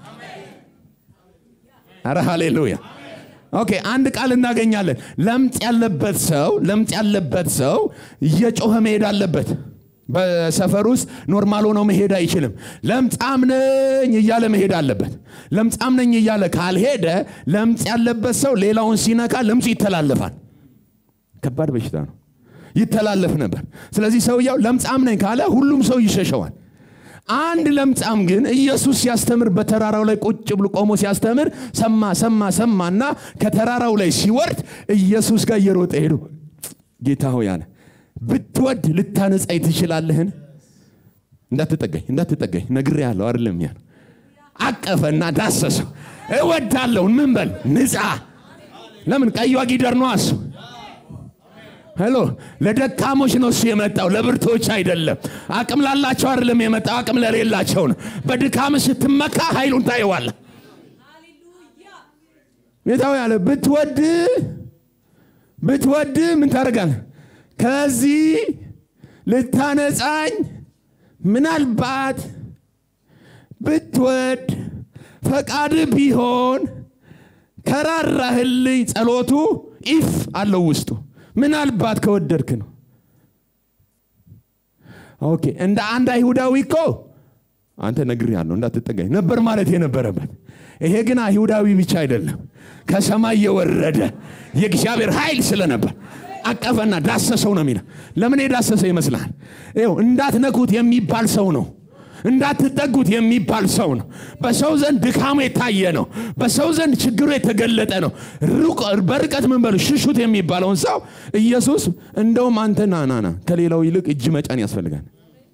አረ ሃሌሉያ ኦኬ አንድ ቃል እናገኛለን ለምጽ ያለበት ሰው ለምጽ ያለበት ሰው እየጮኸ መሄድ አለበት በሰፈር ውስጥ ኖርማል ሆኖ መሄድ አይችልም ለምጻም ነኝ እያለ መሄድ አለበት ለምጻም ነኝ እያለ ካልሄደ ለምጽ ያለበት ሰው ሌላውን ሲነካ ለምጹ ይተላለፋል ከባድ በሽታ ነው ይተላለፍ ነበር ስለዚህ ሰውየው ለምጻም ነኝ ካለ ሁሉም ሰው ይሸሸዋል አንድ ለምጻም ግን ኢየሱስ ሲያስተምር በተራራው ላይ ቁጭ ብሎ ቆሞ ሲያስተምር ሰማ ሰማ ሰማና ከተራራው ላይ ሲወርድ ኢየሱስ ጋር እየሮጠ ሄዶ ጌታ ሆይ አለ ብትወድ ልታነጻይ ትችላለህን እንዳትጠጋኝ እንዳትጠጋኝ ነግሬ ያለው አይደለም ያ አቀፈና ዳሰሰው እወዳለሁ ምን በል ንጻ ለምን ቀዩ ጊደር ነው እሱ ሄሎ ለደካሞች ነው እሱ የመጣው ለብርቶች አይደለም አቅም ላላቸው አይደለም የመጣው አቅም ለሌላቸው ነው በድካም ስትመካ ኃይሉን ታየዋለ ጌታው ያለ ብትወድ ብትወድ ምን ታደርጋል ከዚህ ልታነጻኝ ምናልባት ብትወድ ፈቃድ ቢሆን ከራራህልኝ ጸሎቱ ኢፍ አለው ውስጡ ምናልባት ከወደድክ ነው ኦኬ እንደ አንድ አይሁዳዊ እኮ አንተ ነግር ያለው እንዳትጠጋኝ ነበር ማለት የነበረበት ይሄ ግን አይሁዳዊ ብቻ አይደለም ከሰማይ የወረደ የእግዚአብሔር ኃይል ስለነበር አቀፈና ዳሰሰው ነው የሚለው ለምን የዳሰሰ ይመስላል ይው እንዳትነኩት የሚባል ሰው ነው እንዳትጠጉት የሚባል ሰው ነው በሰው ዘንድ ድካሙ የታየ ነው በሰው ዘንድ ችግሩ የተገለጠ ነው በርቀት ምን በሉ ሽሹት የሚባለውን ሰው ኢየሱስ እንደውም አንተ ናናና ከሌላው ይልቅ እጅ መጫን ያስፈልጋል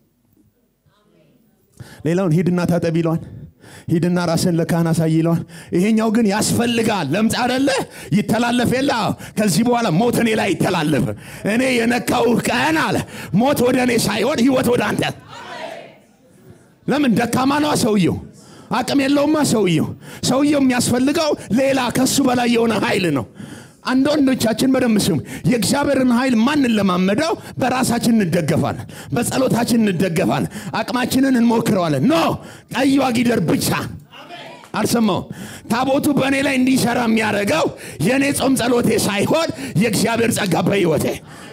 ሌላውን ሂድና ታጠብ ይለዋል ሂድና ራስን ለካህን አሳይ ይለዋል ይሄኛው ግን ያስፈልጋል ለምጽ አደለ ይተላለፍ የለ ከዚህ በኋላ ሞት እኔ ላይ ይተላለፍ እኔ የነካውህ ቀን አለ ሞት ወደ እኔ ሳይሆን ህይወት ወደ አንተ ለምን ደካማ ነዋ ሰውየው አቅም የለውማ ሰውየው ሰውየው የሚያስፈልገው ሌላ ከሱ በላይ የሆነ ኃይል ነው አንድ ወንዶቻችን በደንብ ስሙ የእግዚአብሔርን ኃይል ማንን ለማመደው በራሳችን እንደገፋለን በጸሎታችን እንደገፋለን አቅማችንን እንሞክረዋለን ኖ ቀይዋ ጊደር ብቻ አልሰማው ታቦቱ በእኔ ላይ እንዲሰራ የሚያደርገው የእኔ ጾም ጸሎቴ ሳይሆን የእግዚአብሔር ጸጋ በህይወቴ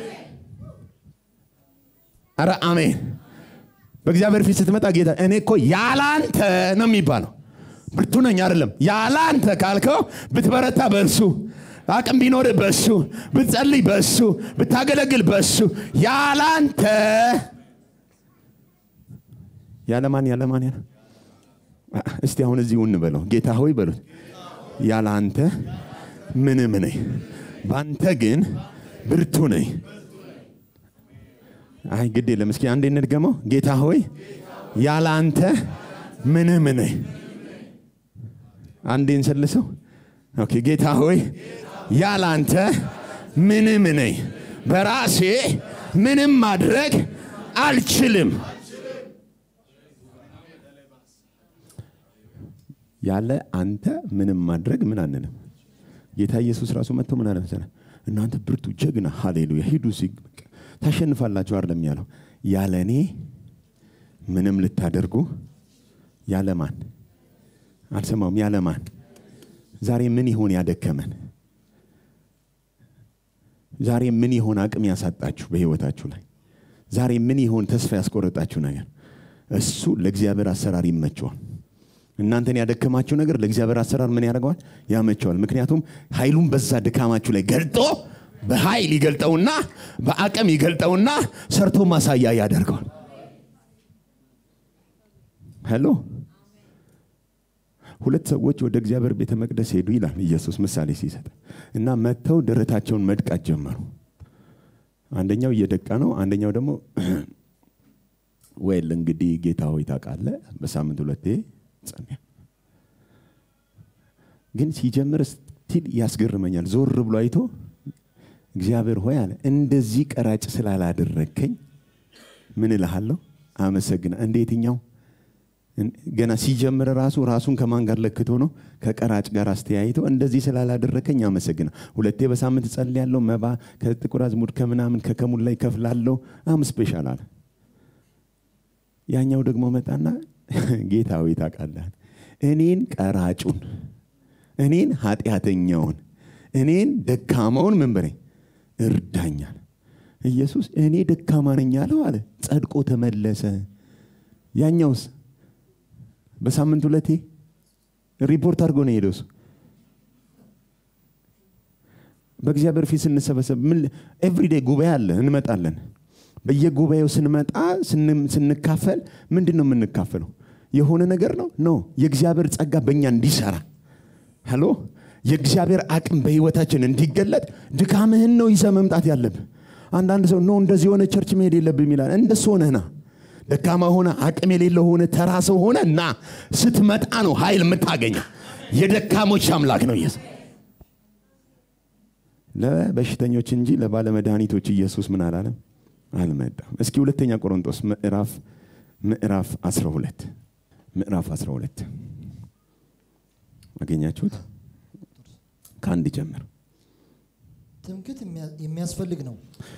አረ አሜን በእግዚአብሔር ፊት ስትመጣ ጌታ እኔ እኮ ያላንተ ነው የሚባለው ብርቱ ነኝ አይደለም ያላንተ ካልከው ብትበረታ በእሱ አቅም ቢኖር በሱ ብትጸልይ በሱ ብታገለግል በሱ ያላንተ ያለማን ያለማን ያለ እስቲ አሁን እዚሁ እንበለው ጌታ ሆይ በሉት ያለ አንተ ምንም ነኝ በአንተ ግን ብርቱ ነኝ አይ ግድ የለም እስኪ አንዴ እንድገመው ጌታ ሆይ ያለ አንተ ምንም ነኝ አንዴ እንሰልሰው ኦኬ ጌታ ሆይ ያለ አንተ ምንም ነኝ በራሴ ምንም ማድረግ አልችልም ያለ አንተ ምንም ማድረግ ምን አንልም ጌታ ኢየሱስ ራሱ መጥቶ ምን አለ መሰለህ? እናንተ ብርቱ ጀግና፣ ሃሌሉያ ሂዱ ሲ ታሸንፋላችሁ አይደለም ያለው። ያለ እኔ ምንም ልታደርጉ ያለ ማን አልሰማውም። ያለ ማን ዛሬ ምን ይሆን ያደከመን? ዛሬ ምን ይሆን አቅም ያሳጣችሁ በህይወታችሁ ላይ? ዛሬ ምን ይሆን ተስፋ ያስቆረጣችሁ ነገር? እሱ ለእግዚአብሔር አሰራር ይመቸዋል። እናንተን ያደከማችሁ ነገር ለእግዚአብሔር አሰራር ምን ያደርገዋል? ያመቸዋል። ምክንያቱም ኃይሉን በዛ ድካማችሁ ላይ ገልጦ በኃይል ይገልጠውና በአቅም ይገልጠውና ሰርቶ ማሳያ ያደርገዋል። ሄሎ ሁለት ሰዎች ወደ እግዚአብሔር ቤተ መቅደስ ሄዱ ይላል ኢየሱስ ምሳሌ ሲሰጥ እና መጥተው ደረታቸውን መድቃት ጀመሩ። አንደኛው እየደቃ ነው፣ አንደኛው ደግሞ ወይል እንግዲህ ጌታ ሆይ ታውቃለህ፣ በሳምንት ሁለቴ ጸልያ። ግን ሲጀምር ስቲል ያስገርመኛል። ዞር ብሎ አይቶ እግዚአብሔር ሆይ አለ እንደዚህ ቀራጭ ስላላደረግከኝ ምን እልሃለሁ? አመሰግና እንደ የትኛው ገና ሲጀምር ራሱ ራሱን ከማን ጋር ለክቶ ነው? ከቀራጭ ጋር አስተያይቶ እንደዚህ ስላላደረከኝ አመሰግና። ሁለቴ በሳምንት ጸልያለሁ፣ መባ ከጥቁር አዝሙድ ከምናምን ከከሙን ላይ ከፍላለሁ። አም ስፔሻል አለ። ያኛው ደግሞ መጣና ጌታ ሆይ ታውቃለህ፣ እኔን ቀራጩን፣ እኔን ኃጢአተኛውን፣ እኔን ደካማውን ምን በለኝ እርዳኛል። ኢየሱስ እኔ ደካማ ነኝ አለው አለ። ጸድቆ ተመለሰ። ያኛውስ በሳምንት ሁለቴ ሪፖርት አድርጎ ነው የሄደው። እሱ በእግዚአብሔር ፊት ስንሰበሰብ ምን ኤቭሪዴይ ጉባኤ አለ፣ እንመጣለን። በየጉባኤው ስንመጣ ስንካፈል ምንድን ነው የምንካፈለው? የሆነ ነገር ነው ኖ የእግዚአብሔር ጸጋ በእኛ እንዲሰራ ሄሎ የእግዚአብሔር አቅም በህይወታችን እንዲገለጥ ድካምህን ነው ይዘህ መምጣት ያለብህ። አንዳንድ ሰው ኖ እንደዚህ የሆነ ቸርች መሄድ የለብህም ይላል። እንደሱ ሆነህና ደካማ ሆነ አቅም የሌለው ሆነ ተራ ሰው ሆነ እና ስትመጣ ነው ኃይል የምታገኘው። የደካሞች አምላክ ነው ኢየሱስ። ለበሽተኞች እንጂ ለባለመድኃኒቶች ኢየሱስ ምን አላለም አልመጣም። እስኪ ሁለተኛ ቆሮንቶስ ምዕራፍ ምዕራፍ 12 ምዕራፍ 12 አገኛችሁት? ከአንድ ጀምር። ትምክት የሚያስፈልግ ነው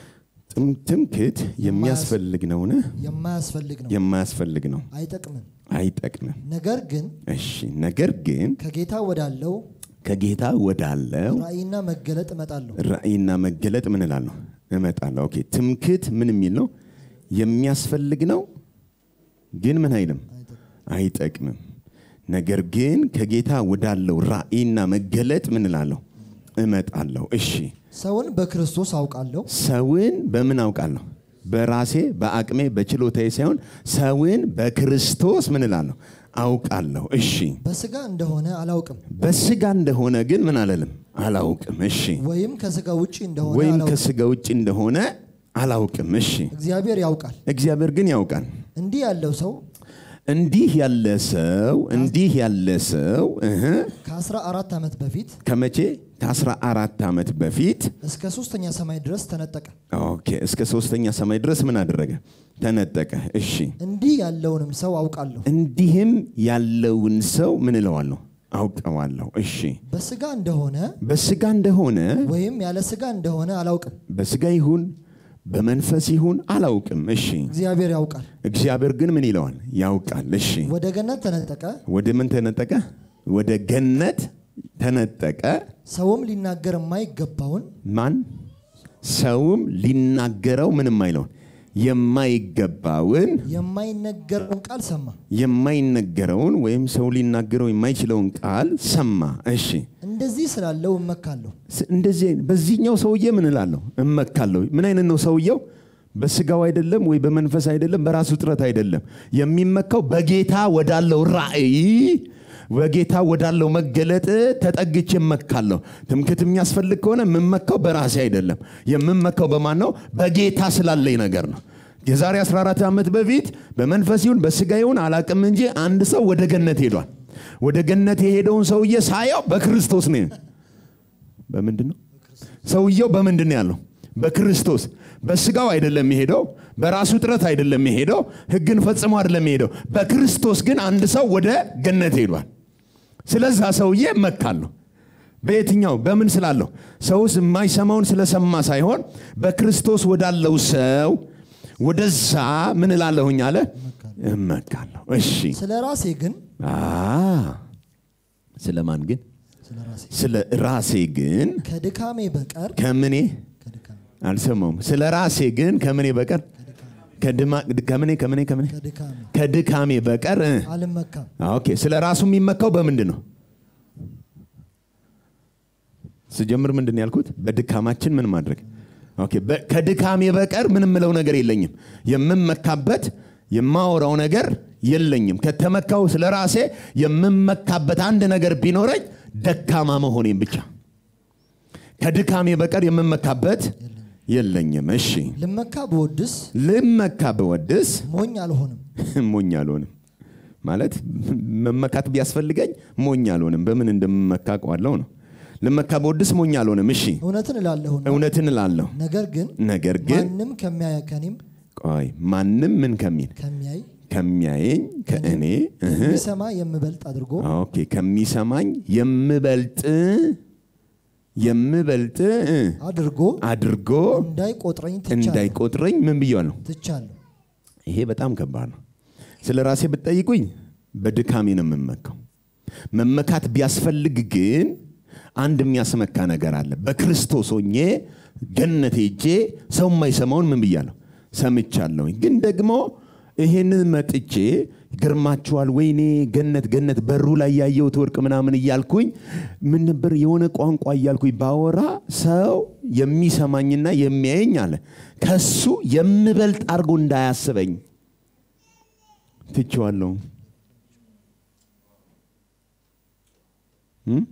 ትምክት የሚያስፈልግ ነውን? የማያስፈልግ ነው የማያስፈልግ ነው፣ አይጠቅምም። አይጠቅምም። ነገር ግን እሺ፣ ነገር ግን ከጌታ ወዳለው ከጌታ ወዳለው ራእይና መገለጥ እመጣለሁ። ራእይና መገለጥ ምን እላለሁ? እመጣለሁ። ኦኬ፣ ትምክት ምን የሚል ነው? የሚያስፈልግ ነው፣ ግን ምን አይልም፣ አይጠቅምም። ነገር ግን ከጌታ ወዳለው ራእይና መገለጥ ምን እላለሁ? እመጣለሁ። እሺ ሰውን በክርስቶስ አውቃለሁ። ሰውን በምን አውቃለሁ? በራሴ በአቅሜ በችሎታዬ ሳይሆን ሰውን በክርስቶስ ምን እላለሁ? አውቃለሁ። እሺ በስጋ እንደሆነ አላውቅም፣ በስጋ እንደሆነ ግን ምን አለልም? አላውቅም። እሺ ወይም ከስጋ ውጭ እንደሆነ ወይም አላውቅም። ከስጋ ውጭ እንደሆነ አላውቅም። እሺ እግዚአብሔር ያውቃል። እግዚአብሔር ግን ያውቃል። እንዲህ ያለው ሰው እንዲህ ያለ ሰው እንዲህ ያለ ሰው እህ ከአስራ አራት ዓመት በፊት ከመቼ ከአስራ አራት ዓመት በፊት እስከ ሶስተኛ ሰማይ ድረስ ተነጠቀ። ኦኬ እስከ ሶስተኛ ሰማይ ድረስ ምን አደረገ? ተነጠቀ። እሺ እንዲህ ያለውንም ሰው አውቃለሁ። እንዲህም ያለውን ሰው ምን እለዋለሁ? አውቀዋለሁ። እሺ በስጋ እንደሆነ በስጋ እንደሆነ ወይም ያለ ስጋ እንደሆነ አላውቅም። በስጋ ይሁን በመንፈስ ይሁን አላውቅም። እሺ እግዚአብሔር ያውቃል። እግዚአብሔር ግን ምን ይለዋል? ያውቃል። እሺ ወደ ገነት ተነጠቀ። ወደ ምን ተነጠቀ? ወደ ገነት ተነጠቀ። ሰውም ሊናገር የማይገባውን ማን ሰውም ሊናገረው ምንም አይለውን የማይገባውን የማይነገረውን ቃል ሰማ። የማይነገረውን ወይም ሰው ሊናገረው የማይችለውን ቃል ሰማ። እሺ እንደዚህ ስላለው እመካለሁ። ስ- እንደዚህ አይነት- በዚህኛው ሰውዬ ምን እላለሁ? እመካለሁ። ምን አይነት ነው ሰውየው? በስጋው አይደለም ወይ በመንፈስ አይደለም፣ በራሱ ጥረት አይደለም። የሚመካው በጌታ ወዳለው ራእይ በጌታ ወዳለው መገለጥ ተጠግቼ እመካለሁ። ትምክት የሚያስፈልግ ከሆነ የምመካው በራሴ አይደለም። የምመካው በማን ነው? በጌታ ስላለኝ ነገር ነው። የዛሬ 14 ዓመት በፊት በመንፈስ ይሁን በስጋ ይሁን አላቅም እንጂ አንድ ሰው ወደ ገነት ሄዷል። ወደ ገነት የሄደውን ሰውዬ ሳየው በክርስቶስ ነው። በምንድን ነው ሰውየው በምንድን ነው ያለው? በክርስቶስ በስጋው አይደለም የሄደው፣ በራሱ ጥረት አይደለም የሄደው፣ ህግን ፈጽሞ አይደለም የሄደው። በክርስቶስ ግን አንድ ሰው ወደ ገነት ሄዷል። ስለዛ ሰውዬ እመካለሁ። በየትኛው በምን ስላለሁ ሰውስ የማይሰማውን ስለሰማ ሳይሆን በክርስቶስ ወዳለው ሰው ወደዛ ምን እላለሁኝ አለ እመካለሁ እሺ ስለ ራሴ ግን አ ስለማን ግን ስለ ራሴ ስለ ራሴ ግን ከድካሜ በቀር ከምኔ ከድካሜ አልሰማውም ስለ ራሴ ግን ከምኔ በቀር ከድማ- ከምኔ ከምኔ ከምኔ ከድካሜ ከድካሜ በቀር እ፣ አልመካም። ኦኬ ስለ ራሱ የሚመካው በምንድን ነው ስጀምር ምንድን ነው ያልኩት በድካማችን ምን ማድረግ ኦኬ በ- ከድካሜ በቀር ምን ምለው ነገር የለኝም የምመካበት የማወራው ነገር የለኝም ከተመካው ስለ ራሴ የምመካበት አንድ ነገር ቢኖረኝ ደካማ መሆኔን ብቻ ከድካሜ በቀር የምመካበት የለኝም እሺ ልመካ ብወድስ ልመካ ብወድስ ሞኝ አልሆንም። ሞኝ አልሆንም ማለት መመካት ቢያስፈልገኝ ሞኝ አልሆንም በምን እንደምመካ አውቀዋለሁ ነው ልመካ በወድስ ሞኝ አልሆንም እሺ እውነትን እላለሁና እውነትን እላለሁ ነገር ግን ነገር ግን ማንም ከሚያይ ከኔም ቆይ ማንም ምን ከሚል ከሚያይ ከሚያየኝ ከእኔ እህ፣ የሚሰማ የምበልጥ አድርጎ ኦኬ ከሚሰማኝ የምበልጥ የምበልጥ እ፣ አድርጎ አድርጎ እንዳይቆጥረኝ ትቻለሁ እንዳይቆጥረኝ ምን ብያለሁ ትቻለሁ። ይሄ በጣም ከባድ ነው። ስለ ራሴ ብትጠይቁኝ በድካሜ ነው የምመካው። መመካት ቢያስፈልግ ግን አንድ የሚያስመካ ነገር አለ። በክርስቶስ ሆኜ ገነት ሄጄ ሰው የማይሰማውን ምን ብያለሁ ሰምቻለሁኝ። ግን ደግሞ ይሄንን መጥቼ ይገርማችኋል፣ ወይኔ ገነት ገነት በሩ ላይ ያየሁት ወርቅ ምናምን እያልኩኝ ምን ነበር የሆነ ቋንቋ እያልኩኝ ባወራ ሰው የሚሰማኝና የሚያየኝ አለ ከሱ የምበልጥ አድርጎ እንዳያስበኝ ትቼዋለሁ። እም?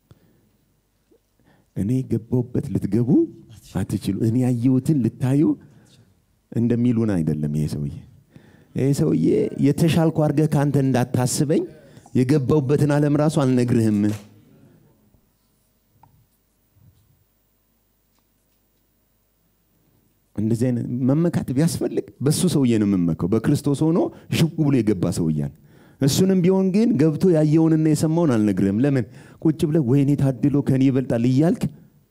እኔ ገባሁበት ልትገቡ አትችሉ። እኔ ያየሁትን ልታዩ እንደሚሉን አይደለም። ይሄ ሰውዬ ይሄ ሰውዬ የተሻልኩ አድርገህ ከአንተ እንዳታስበኝ የገባሁበትን ዓለም ራሱ አልነግርህም። እንደዚህ አይነት መመካት ቢያስፈልግ በሱ ሰውዬ ነው የምመካው። በክርስቶስ ሆኖ ሽው ብሎ የገባ ሰውያን እሱንም ቢሆን ግን ገብቶ ያየውንና የሰማውን አልነግርህም። ለምን ቁጭ ብለህ ወይኔ ታድሎ ከኔ ይበልጣል እያልክ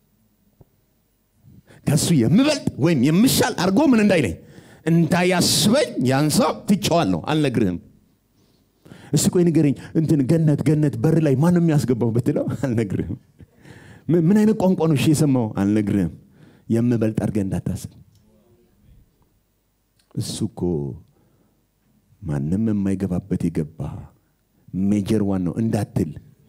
ከሱ የምበልጥ ወይም የምሻል አድርጎ ምን እንዳይለኝ እንዳያስበኝ ያን ሰው ትቼዋለሁ፣ አልነግርህም። እስቲ ቆይ ንገረኝ፣ እንትን ገነት ገነት በር ላይ ማንም ያስገባው ብትለው አልነግርህም። ምን- ምን አይነት ቋንቋ ነው እሺ የሰማው? አልነግርህም። የምበልጥ አድርገህ እንዳታስብ። እሱ እኮ ማንም የማይገባበት የገባ ሜጀር ዋን ነው እንዳትል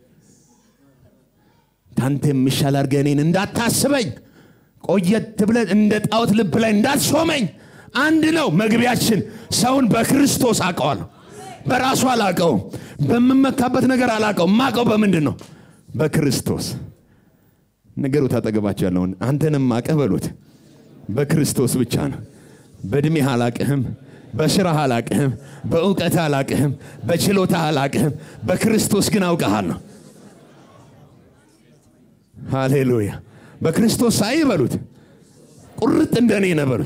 ታንተ የምሻል አድርገህ እኔን እንዳታስበኝ ቆየት ብለን እንደ ጣዖት ልብ ላይ እንዳትሾመኝ አንድ ነው መግቢያችን ሰውን በክርስቶስ አውቀዋለሁ በራሱ አላውቀውም በምመካበት ነገር አላውቀውም ማውቀው በምንድን ነው በክርስቶስ ነገሩት አጠገባቸው ያለውን አንተንም አቀህ በሉት በክርስቶስ ብቻ ነው በእድሜህ አላቅህም በስራህ አላቅህም በእውቀት አላቅህም በችሎታ አላቅህም በክርስቶስ ግን አውቀሃለሁ ሃሌሉያ በክርስቶስ ሳይ በሉት ቁርጥ እንደኔ ነህ በሉት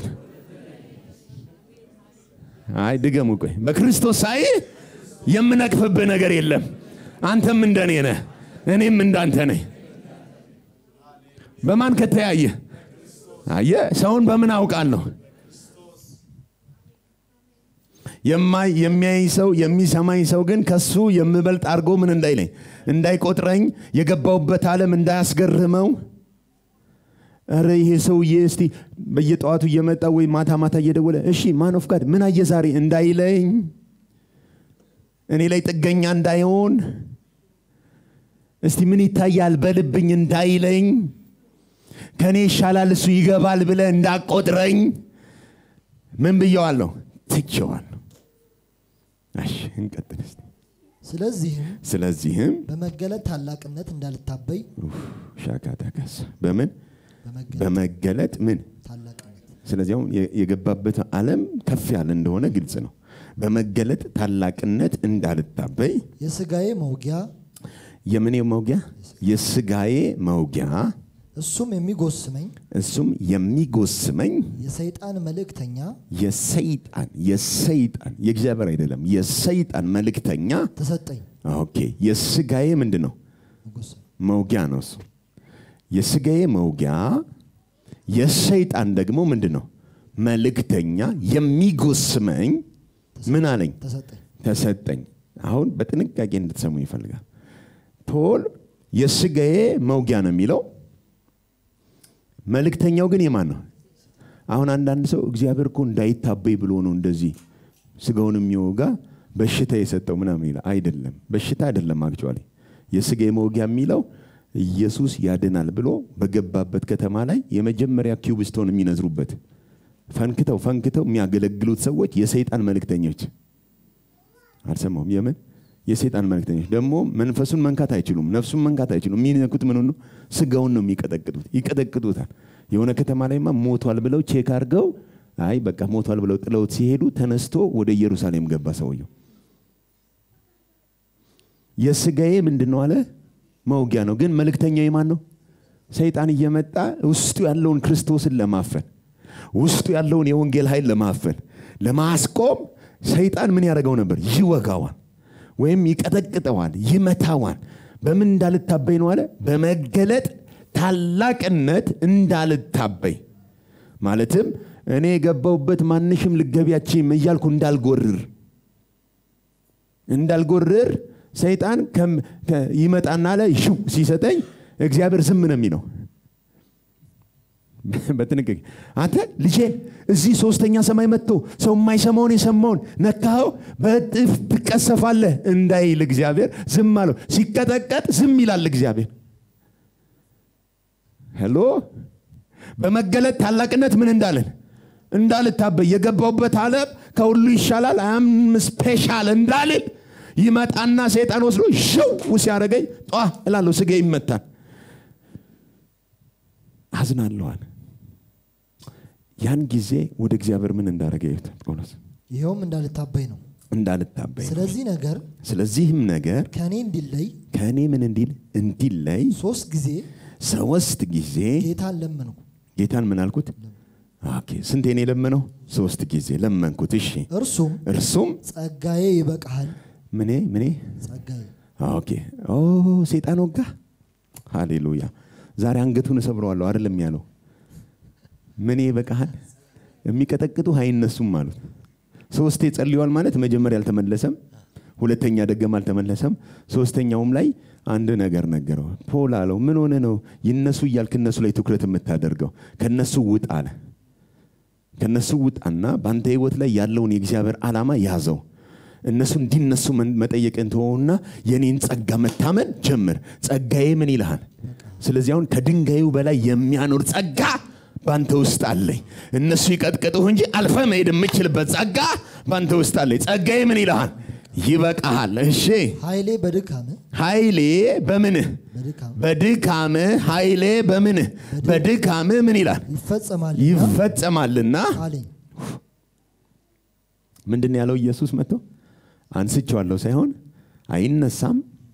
አይ ድገሙ ቆይ በክርስቶስ ሳይ የምነቅፍብህ ነገር የለም አንተም እንደኔ ነህ እኔም እንዳንተ ነኝ በማን ከተያየ አየ ሰውን በምን አውቃለሁ የማይ የሚያይ ሰው የሚሰማኝ ሰው ግን ከሱ የምበልጥ አድርጎ ምን እንዳይለኝ እንዳይቆጥረኝ የገባውበት ዓለም እንዳያስገርመው ረ ይሄ ሰውዬ እስቲ በየጠዋቱ እየመጣ ወይ ማታ ማታ እየደወለ እሺ ማን ኦፍ ጋድ ምን አየ ዛሬ እንዳይለኝ እኔ ላይ ጥገኛ እንዳይሆን እስቲ ምን ይታያል በልብኝ እንዳይለኝ ከእኔ ይሻላል እሱ ይገባል ብለ እንዳቆጥረኝ ምን ብየዋለሁ ትቼዋለሁ እሺ እንቀጥል እስቲ ስለዚህም ስለዚህም በመገለጥ ታላቅነት እንዳልታበይ ኡፍ፣ ሻካታካስ በምን በመገለጥ በመገለጥ ምን ታላቅነት ስለዚህ አሁን የ- የገባበት ዓለም ከፍ ያለ እንደሆነ ግልጽ ነው በመገለጥ ታላቅነት እንዳልታበይ የስጋዬ መውጊያ የምኔ መውጊያ የስጋዬ መውጊያ እሱም የሚጎስመኝ እሱም የሚጎስመኝ የሰይጣን መልእክተኛ የሰይጣን የሰይጣን የእግዚአብሔር አይደለም የሰይጣን መልእክተኛ ተሰጠኝ ኦኬ የስጋዬ ምንድን ነው መጎሰም መውጊያ ነው እሱ የስጋዬ መውጊያ የሰይጣን ደግሞ ምንድን ነው መልእክተኛ የሚጎስመኝ ምን አለኝ ተሰጠኝ ተሰጠኝ አሁን በጥንቃቄ እንድትሰሙ ይፈልጋል ፖል የስጋዬ መውጊያ ነው የሚለው መልእክተኛው ግን የማን ነው አሁን አንዳንድ ሰው እግዚአብሔር እኮ እንዳይታበይ ብሎ ነው እንደዚህ ስጋውን የሚወጋ በሽታ የሰጠው ምናምን ይላል አይደለም በሽታ አይደለም አክቹዋሊ የስጋዬ መውጊያ የሚለው ኢየሱስ ያድናል ብሎ በገባበት ከተማ ላይ የመጀመሪያ ኪዩብ ስቶን የሚነዝሩበት ፈንክተው ፈንክተው የሚያገለግሉት ሰዎች የሰይጣን መልእክተኞች አልሰማውም የምን የሰይጣን መልእክተኞች ደግሞ መንፈሱን መንካት አይችሉም ነፍሱን መንካት አይችሉም የሚነኩት ምን ነው ስጋውን ነው የሚቀጠቅጡት ይቀጠቅጡታል የሆነ ከተማ ላይማ ሞቷል ብለው ቼክ አድርገው አይ በቃ ሞቷል ብለው ጥለውት ሲሄዱ ተነስቶ ወደ ኢየሩሳሌም ገባ ሰውየው የስጋዬ ምንድን ነው አለ መውጊያ ነው ግን መልእክተኛው የማን ነው ሰይጣን እየመጣ ውስጡ ያለውን ክርስቶስን ለማፈን ውስጡ ያለውን የወንጌል ኃይል ለማፈን ለማስቆም ሰይጣን ምን ያደርገው ነበር ይወጋዋል ወይም ይቀጠቅጠዋል ይመታዋል በምን እንዳልታበይ ነው አለ በመገለጥ ታላቅነት እንዳልታበይ ማለትም እኔ የገባውበት ማንሽም ልገቢያችም እያልኩ እንዳልጎርር እንዳልጎርር ሰይጣን ከም- ከ- ይመጣና አለ ሽው ሲሰጠኝ እግዚአብሔር ዝም ነው የሚለው በጥንቃቄ አንተ ልጄን እዚህ ሶስተኛ ሰማይ መጥቶ ሰው የማይሰማውን የሰማውን ነካኸው በእጥፍ ትቀሰፋለህ እንዳይል እግዚአብሔር ዝም አለው ሲቀጠቀጥ ዝም ይላል እግዚአብሔር ሄሎ በመገለጥ ታላቅነት ምን እንዳለን እንዳልታበይ የገባውበት ዓለም ከሁሉ ይሻላል አም ስፔሻል እንዳልል ይመጣና ሰይጣን ወስዶ ሽው ሲያደረገኝ ጧ እላለሁ ስጋ ይመታል አዝናለዋል ያን ጊዜ ወደ እግዚአብሔር ምን እንዳደረገ ይሁት ጳውሎስ ይኸውም እንዳልታበይ ነው እንዳልታበይ ነው። ስለዚህ ነገር ስለዚህም ነገር ከእኔ እንዲለይ ከእኔ ምን እንዲል እንዲለይ ሶስት ጊዜ ሶስት ጊዜ ጌታን ለመንኩ ጌታን ምን አልኩት ኦኬ ስንቴ ነው የለመነው ሶስት ጊዜ ለመንኩት እሺ እርሱም እርሱም ጸጋዬ ይበቃሃል ምኔ ምኔ ጸጋዬ ኦኬ ኦ ሴጣን ወጋ ሃሌሉያ ዛሬ አንገቱን እሰብረዋለሁ አይደለም ያለው ምን ይበቃሃል የሚቀጠቅጡ አይነሱም አሉት ሶስቴ ጸልዋል ማለት መጀመሪያ አልተመለሰም ሁለተኛ ደገም አልተመለሰም ሶስተኛውም ላይ አንድ ነገር ነገረው ፖል አለው ምን ሆነ ነው ይነሱ እያልክ እነሱ ላይ ትኩረት የምታደርገው ከነሱ ውጥ አለ ከነሱ ውጣና በአንተ ህይወት ላይ ያለውን የእግዚአብሔር ዓላማ ያዘው እነሱ እንዲነሱ መን- መጠየቅን ተወውና የኔን ጸጋ መታመን ጀምር ጸጋዬ ምን ይልሃል ስለዚህ አሁን ከድንጋዩ በላይ የሚያኖር ጸጋ በአንተ ውስጥ አለኝ እነሱ ይቀጥቅጡህ እንጂ አልፈ መሄድ የምችልበት ጸጋ በአንተ ውስጥ አለኝ ጸጋዬ ምን ይልሃል ይበቃሃል እሺ ኃይሌ በድካም ኃይሌ በምንህ በድካም በድካምህ ኃይሌ በምንህ በድካምህ ምን ይላል ይፈጸማልና ይፈጸማልና አለኝ ምንድን ነው ያለው ኢየሱስ መጥቶ አንስቼዋለሁ ሳይሆን አይነሳም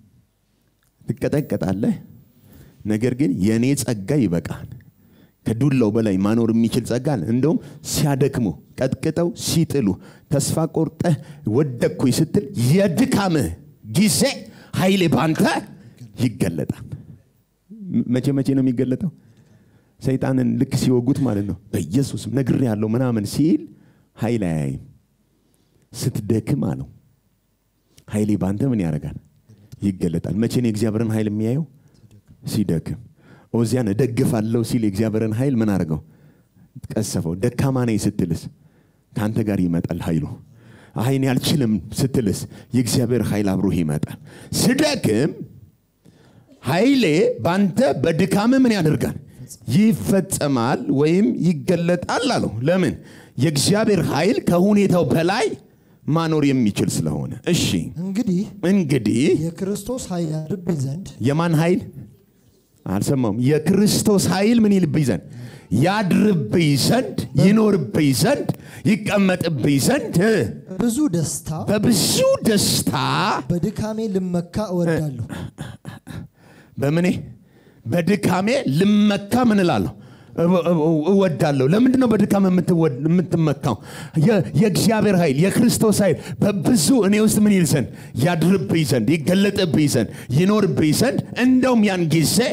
ትቀጠቀጣለህ ነገር ግን የእኔ ጸጋ ይበቃል ከዱላው በላይ ማኖር የሚችል ጸጋ አለ እንደውም ሲያደክሙ ቀጥቅጠው ሲጥሉ ተስፋ ቆርጠህ ወደቅኩኝ ስትል የድካምህ ጊዜ ኃይሌ ባንተ ይገለጣል ም- መቼ መቼ ነው የሚገለጠው ሰይጣንን ልክ ሲወጉት ማለት ነው በኢየሱስም ነግሬ ያለው ምናምን ሲል ኃይል አያይም ስትደክም አለው ኃይሌ ባንተ ምን ያደርጋል ይገለጣል መቼ ነው የእግዚአብሔርን ኃይል የሚያየው ሲደክም ኦዚያን እደግፋለሁ ሲል የእግዚአብሔርን ኃይል ምን አድርገው ቀሰፈው ደካማ ነኝ ስትልስ ከአንተ ጋር ይመጣል ኃይሉ አይኔ አልችልም ስትልስ የእግዚአብሔር ኃይል አብሮህ ይመጣል ስደክም ኃይሌ ባንተ በድካም ምን ያደርጋል ይፈጸማል ወይም ይገለጣል አለው ለምን የእግዚአብሔር ኃይል ከሁኔታው በላይ ማኖር የሚችል ስለሆነ እሺ እንግዲህ እንግዲህ የክርስቶስ ኃይል ያድርብኝ ዘንድ የማን ኃይል አልሰማውም የክርስቶስ ኃይል ምን ይልብኝ ዘንድ ያድርብኝ ዘንድ ይኖርብኝ ዘንድ ይቀመጥብኝ ዘንድ እ፣ ብዙ ደስታ በብዙ ደስታ በድካሜ ልመካ እወዳለሁ በምኔ በድካሜ ልመካ ምን እላለሁ እወ- እወ- እወዳለሁ ለምንድን ነው በድካም የምትወድ- የምትመካው የ- የእግዚአብሔር ኃይል የክርስቶስ ኃይል በብዙ እኔ ውስጥ ምን ይል ዘንድ ያድርብኝ ዘንድ ይገለጥብኝ ዘንድ ይኖርብኝ ዘንድ እንደውም ያን ጊዜ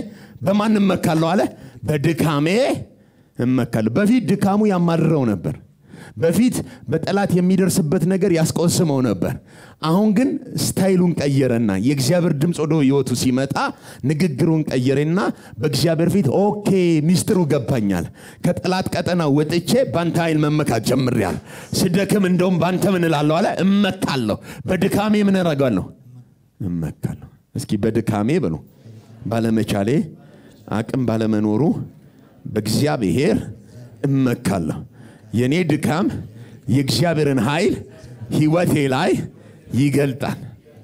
በማን እመካለሁ አለ በድካሜ እመካለሁ በፊት ድካሙ ያማርረው ነበር በፊት በጠላት የሚደርስበት ነገር ያስቆስመው ነበር አሁን ግን ስታይሉን ቀየረና የእግዚአብሔር ድምፅ ወደ ህይወቱ ሲመጣ ንግግሩን ቀየረና በእግዚአብሔር ፊት ኦኬ ሚስጥሩ ገባኛል ከጠላት ቀጠና ወጥቼ በአንተ ኃይል መመካት ጀምሬያል ስደክም እንደውም በአንተ ምን እላለሁ አለ እመካለሁ በድካሜ ምን አደርጋለሁ እመካለሁ እስኪ በድካሜ በሉ ባለመቻሌ አቅም ባለመኖሩ በእግዚአብሔር እመካለሁ የእኔ ድካም የእግዚአብሔርን ኃይል ህይወቴ ላይ ይገልጣል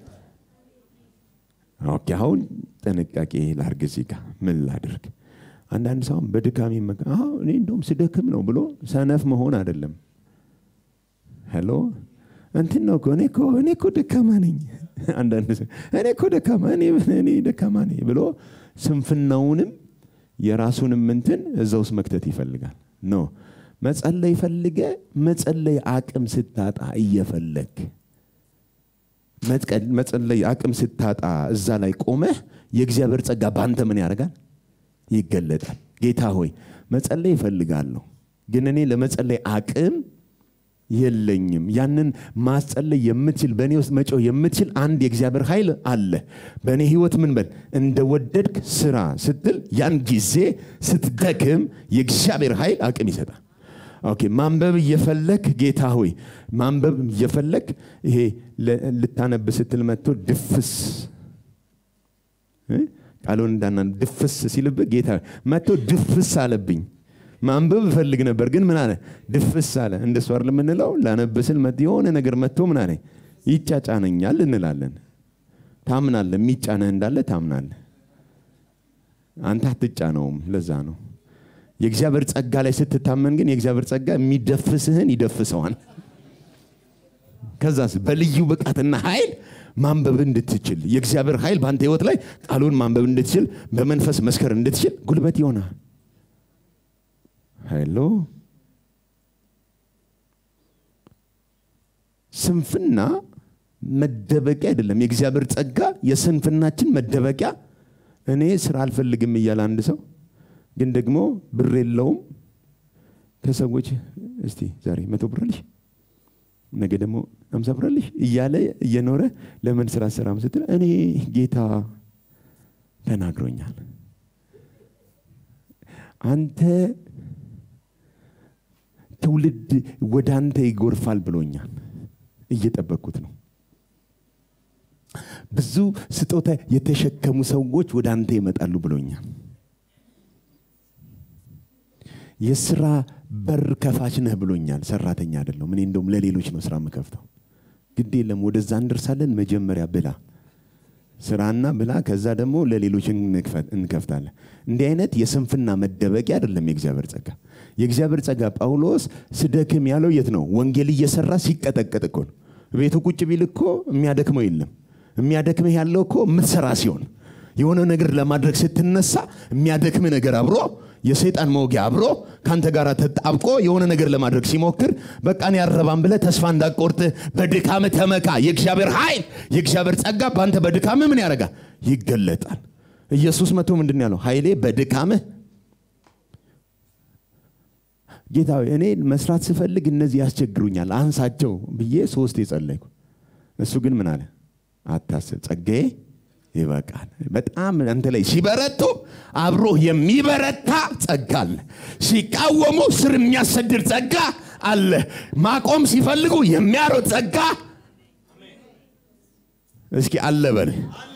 ኦኬ አሁን ጥንቃቄ ላርግ እዚህ ጋር ምን ላድርግ አንዳንድ ሰው በድካም ይመካ አዎ፣ እኔ እንደውም ስደክም ነው ብሎ ሰነፍ መሆን አይደለም ሄሎ እንትን ነው እኮ እኔ እኮ እኔ እኮ ደካማ ነኝ አንዳንድ ሰው እኔ እኮ ደካማ እኔ እኔ ደካማ ነኝ ብሎ ስንፍናውንም የራሱንም እንትን እዛ ውስጥ መክተት ይፈልጋል ኖ መጸለይ ፈልገ መጸለይ አቅም ስታጣ እየፈለግ መጥቀ- መጸለይ አቅም ስታጣ እዛ ላይ ቆመህ የእግዚአብሔር ጸጋ በአንተ ምን ያደርጋል ይገለጣል ጌታ ሆይ መጸለይ ይፈልጋለሁ ግን እኔ ለመጸለይ አቅም የለኝም ያንን ማስጸለይ የምትችል በእኔ ውስጥ መጮህ የምትችል አንድ የእግዚአብሔር ኃይል አለ በእኔ ህይወት ምን በል እንደወደድክ ስራ ስትል ያን ጊዜ ስትደክም የእግዚአብሔር ኃይል አቅም ይሰጣል ኦኬ ማንበብ እየፈለግ ጌታ ሆይ ማንበብ እየፈለግ ይሄ ለ- ልታነብ ስትል መጥቶ ድፍስ እ? ቃሉን እንዳና ድፍስ ሲልብህ ጌታ ሆይ መጥቶ ድፍስ አለብኝ ማንበብ እፈልግ ነበር ግን ምን አለ ድፍስ አለ እንደሱ አይደል የምንለው ላነብ ስል መጥ- የሆነ ነገር መጥቶ ምን አለ ይጫጫነኛል እንላለን ታምናለ የሚጫነህ እንዳለ ታምናለ አንተ አትጫነውም ለዛ ነው የእግዚአብሔር ጸጋ ላይ ስትታመን ግን የእግዚአብሔር ጸጋ የሚደፍስህን ይደፍሰዋል ከዛስ በልዩ ብቃትና ኃይል ማንበብ እንድትችል የእግዚአብሔር ኃይል በአንተ ህይወት ላይ ቃሉን ማንበብ እንድትችል በመንፈስ መስከር እንድትችል ጉልበት ይሆናል ሄሎ ስንፍና መደበቂያ አይደለም የእግዚአብሔር ጸጋ የስንፍናችን መደበቂያ እኔ ስራ አልፈልግም እያለ አንድ ሰው ግን ደግሞ ብር የለውም ከሰዎች እስቲ ዛሬ መቶ ብር አለሽ ነገ ደግሞ አምሳ ብር አለሽ እያለ እየኖረ ለምን ስራ ሰራም ስትል እኔ ጌታ ተናግሮኛል አንተ ትውልድ ወደ አንተ ይጎርፋል ብሎኛል እየጠበቅኩት ነው ብዙ ስጦታ የተሸከሙ ሰዎች ወደ አንተ ይመጣሉ ብሎኛል የስራ በር ከፋች ነህ ብሎኛል ሰራተኛ አይደለሁም እኔ እንደውም ለሌሎች ነው ስራ የምከፍተው ግድ የለም ወደዛ እንደርሳለን መጀመሪያ ብላ ስራና ብላ ከዛ ደግሞ ለሌሎች እንክፈት- እንከፍታለን እንዲህ አይነት የስንፍና መደበቂያ አይደለም የእግዚአብሔር ጸጋ የእግዚአብሔር ጸጋ ጳውሎስ ስደክም ያለው የት ነው ወንጌል እየሰራ ሲቀጠቀጥ እኮ ነው ቤቱ ቁጭ ቢል እኮ የሚያደክመው የለም የሚያደክምህ ያለው እኮ የምትሰራ ሲሆን የሆነ ነገር ለማድረግ ስትነሳ የሚያደክም ነገር አብሮ የሰይጣን መውጊያ አብሮ ከአንተ ጋር ተጣብቆ የሆነ ነገር ለማድረግ ሲሞክር በቃን ያረባን ብለ ተስፋ እንዳቆርጥ በድካም ተመካ የእግዚአብሔር ኃይል የእግዚአብሔር ጸጋ በአንተ በድካም ምን ያደርጋል ይገለጣል ኢየሱስ መቶ ምንድን ነው ያለው ኃይሌ በድካምህ ጌታ ሆይ እኔ መስራት ስፈልግ እነዚህ ያስቸግሩኛል አንሳቸው ብዬ ሶስት የጸለይኩ እሱ ግን ምን አለ አታስብ ጸጋዬ ይበቃል በጣም አንተ ላይ ሲበረቱ አብሮ የሚበረታ ጸጋ አለ ሲቃወሙ ስር የሚያሰድር ጸጋ አለ ማቆም ሲፈልጉ የሚያሮጥ ጸጋ እስኪ አለ በል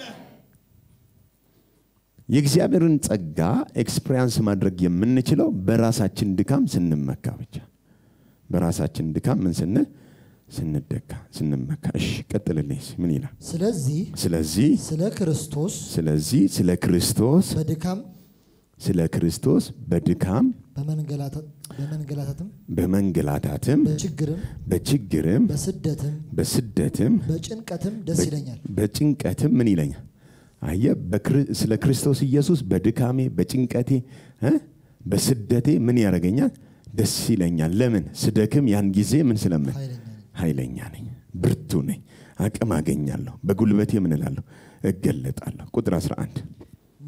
የእግዚአብሔርን ጸጋ ኤክስፔሪንስ ማድረግ የምንችለው በራሳችን ድካም ስንመካ ብቻ በራሳችን ድካም ምን ስንል ስንደካ ስንመካ እሺ ቀጥልልኝ እስኪ ምን ይላል ስለዚህ ስለዚህ ስለ ክርስቶስ ስለዚህ ስለ ክርስቶስ በድካም ስለ ክርስቶስ በድካም በመንገላታት- በመንገላታትም በመንገላታትም በችግርም በችግርም በስደትም በስደትም በጭንቀትም ደስ ይለኛል በጭንቀትም ምን ይለኛል አየ በክር- ስለ ክርስቶስ ኢየሱስ በድካሜ በጭንቀቴ እ? በስደቴ ምን ያደርገኛል ደስ ይለኛል ለምን ስደክም ያን ጊዜ ምን ስለምን ኃይለኛ ነኝ። ኃይለኛ ነኝ ብርቱ ነኝ አቅም አገኛለሁ በጉልበቴ ምን እላለሁ እገለጣለሁ ቁጥር 11 በመ-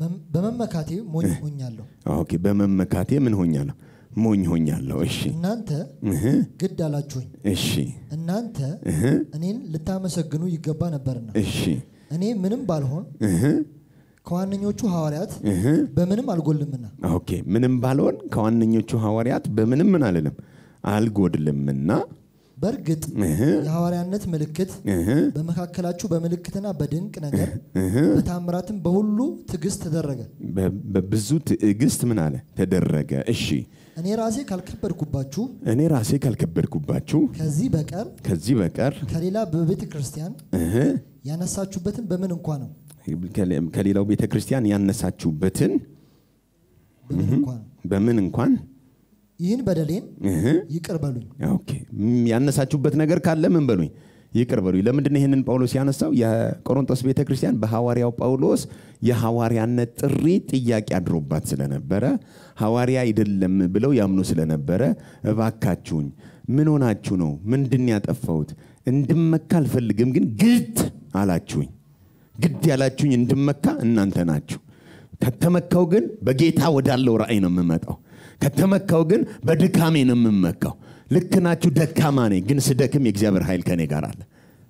በመመካቴ ሞኝ ሆኛለሁ። ኦኬ በመመካቴ ምን ሆኛለሁ ሞኝ ሆኛለሁ እሺ እናንተ እህ፣ ግድ አላችሁኝ። እሺ እናንተ እህ፣ እኔን ልታመሰግኑ ይገባ ነበርና እሺ እኔ ምንም ባልሆን እህ፣ ከዋነኞቹ ሐዋርያት እህ። በምንም አልጎልምና ኦኬ ምንም ባልሆን ከዋነኞቹ ሐዋርያት በምንም ምን አልልም አልጎድልምና በእርግጥ እህ፣ የሐዋርያነት ምልክት እህ፣ በመካከላችሁ በምልክትና በድንቅ ነገር በታምራትም በሁሉ ትዕግስት ተደረገ። በ- በብዙ ትዕግስት ምን አለ ተደረገ እሺ እኔ ራሴ ካልከበድኩባችሁ እኔ ራሴ ካልከበድኩባችሁ ከዚህ በቀር ከዚህ በቀር ከሌላ በቤተ ክርስቲያን እህ፣ ያነሳችሁበትን በምን እንኳ ነው ከሌ- ከሌላው ቤተ ክርስቲያን ያነሳችሁበትን በምን እንኳ ነው በምን እንኳን ይህን በደሌን እህ፣ ይቅር በሉኝ። ኦኬ ም- ያነሳችሁበት ነገር ካለ ምን በሉኝ ይቅር በሉኝ ለምንድን ነው ይህንን ጳውሎስ ያነሳው የቆሮንቶስ ቤተ ክርስቲያን በሐዋርያው ጳውሎስ የሐዋርያነት ጥሪ ጥያቄ አድሮባት ስለነበረ ሐዋርያ አይደለም ብለው ያምኑ ስለነበረ እባካችሁኝ ምን ሆናችሁ ነው ምንድን ያጠፋሁት እንድመካ አልፈልግም ግን ግድ አላችሁኝ ግድ ያላችሁኝ እንድመካ እናንተ ናችሁ ከተመካው ግን በጌታ ወዳለው ራእይ ነው የምመጣው ከተመካው ግን በድካሜ ነው የምመካው ልክ ናችሁ ደካማ ነኝ ግን ስደክም የእግዚአብሔር ኃይል ከኔ ጋር አለ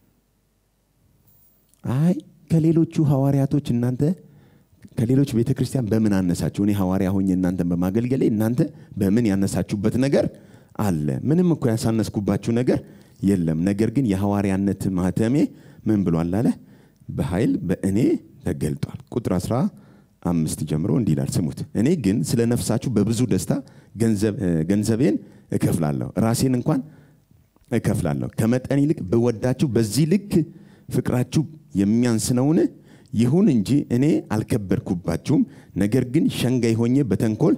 አይ ከሌሎቹ ሐዋርያቶች እናንተ ከሌሎች ቤተ ክርስቲያን በምን አነሳችሁ እኔ ሐዋርያ ሆኜ እናንተን በማገልገሌ እናንተ በምን ያነሳችሁበት ነገር አለ ምንም እኮ ያሳነስኩባችሁ ነገር የለም ነገር ግን የሐዋርያነት ማህተሜ ምን ብሏል አለ በኃይል በእኔ ተገልጧል ቁጥር 15 ጀምሮ እንዲህ ይላል ስሙት እኔ ግን ስለ ነፍሳችሁ በብዙ ደስታ ገንዘብ- እ፣ ገንዘቤን እከፍላለሁ ራሴን እንኳን እከፍላለሁ ከመጠን ይልቅ ብወዳችሁ በዚህ ልክ ፍቅራችሁ የሚያንስ ነውን ይሁን እንጂ እኔ አልከበድኩባችሁም ነገር ግን ሸንጋይ ሆኜ በተንኮል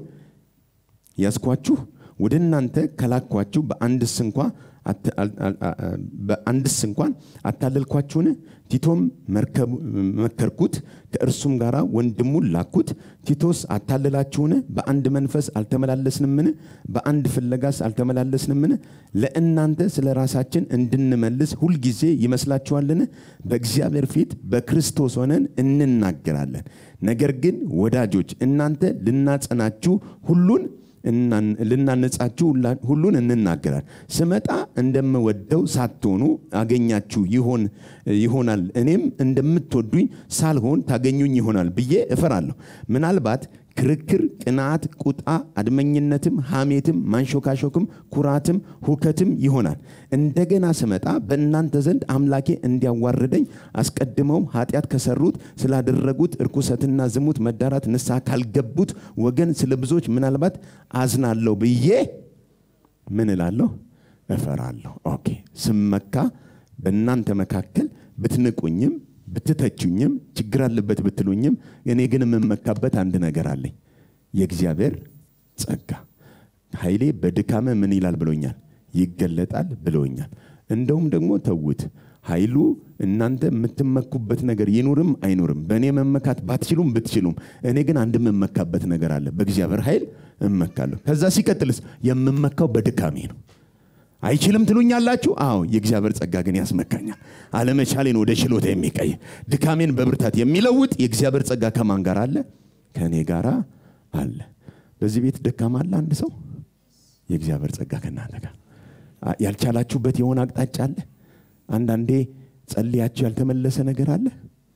ያስኳችሁ ወደ እናንተ ከላኳችሁ በአንድስ እንኳ አት- አል- አል- አ- አ- በአንድስ እንኳን አታለልኳችሁን ቲቶም መርከቡ- መከርኩት ከእርሱም ጋር ወንድሙን ላኩት ቲቶስ አታለላችሁን በአንድ መንፈስ አልተመላለስንምን በአንድ ፍለጋስ አልተመላለስንምን ለእናንተ ስለ ራሳችን እንድንመልስ ሁልጊዜ ይመስላችኋልን በእግዚአብሔር ፊት በክርስቶስ ሆነን እንናገራለን ነገር ግን ወዳጆች እናንተ ልናጸናችሁ ሁሉን እናን- ልናነጻችሁ ሁላ- ሁሉን እንናገራል ስመጣ እንደምወደው ሳትሆኑ አገኛችሁ ይሆን ይሆናል እኔም እንደምትወዱኝ ሳልሆን ታገኙኝ ይሆናል ብዬ እፈራለሁ ምናልባት ክርክር ቅንዓት ቁጣ አድመኝነትም ሐሜትም ማንሾካሾክም ኩራትም ሁከትም ይሆናል እንደገና ስመጣ በእናንተ ዘንድ አምላኬ እንዲያዋርደኝ አስቀድመውም ኃጢአት ከሰሩት ስላደረጉት እርኩሰትና ዝሙት መዳራት ንስሐ ካልገቡት ወገን ስለ ብዙዎች ምናልባት አዝናለሁ ብዬ ምን እላለሁ እፈራለሁ ኦኬ ስመካ በእናንተ መካከል ብትንቁኝም ብትተቹኝም ችግር አለበት ብትሉኝም እኔ ግን የምመካበት አንድ ነገር አለኝ የእግዚአብሔር ጸጋ ኃይሌ በድካመ ምን ይላል ብሎኛል ይገለጣል ብሎኛል እንደውም ደግሞ ተዉት ኃይሉ እናንተ የምትመኩበት ነገር ይኑርም አይኑርም በእኔ መመካት ባትችሉም ብትችሉም እኔ ግን አንድ የምመካበት ነገር አለ በእግዚአብሔር ኃይል እመካለሁ ከዛ ሲቀጥልስ የምመካው በድካሜ ነው አይችልም ትሉኛላችሁ አዎ የእግዚአብሔር ጸጋ ግን ያስመካኛል አለመቻሌን ወደ ችሎታ የሚቀይር ድካሜን በብርታት የሚለውጥ የእግዚአብሔር ጸጋ ከማን ጋር አለ ከእኔ ጋር አለ በዚህ ቤት ደካማ አለ አንድ ሰው የእግዚአብሔር ጸጋ ከእናንተ ጋር አ- ያልቻላችሁበት የሆነ አቅጣጫ አለ አንዳንዴ ጸልያችሁ ያልተመለሰ ነገር አለ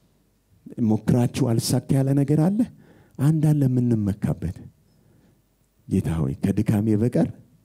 ሞክራችሁ አልሳካ ያለ ነገር አለ አንድ አለ የምንመካበት ጌታ ሆይ ከድካሜ በቀር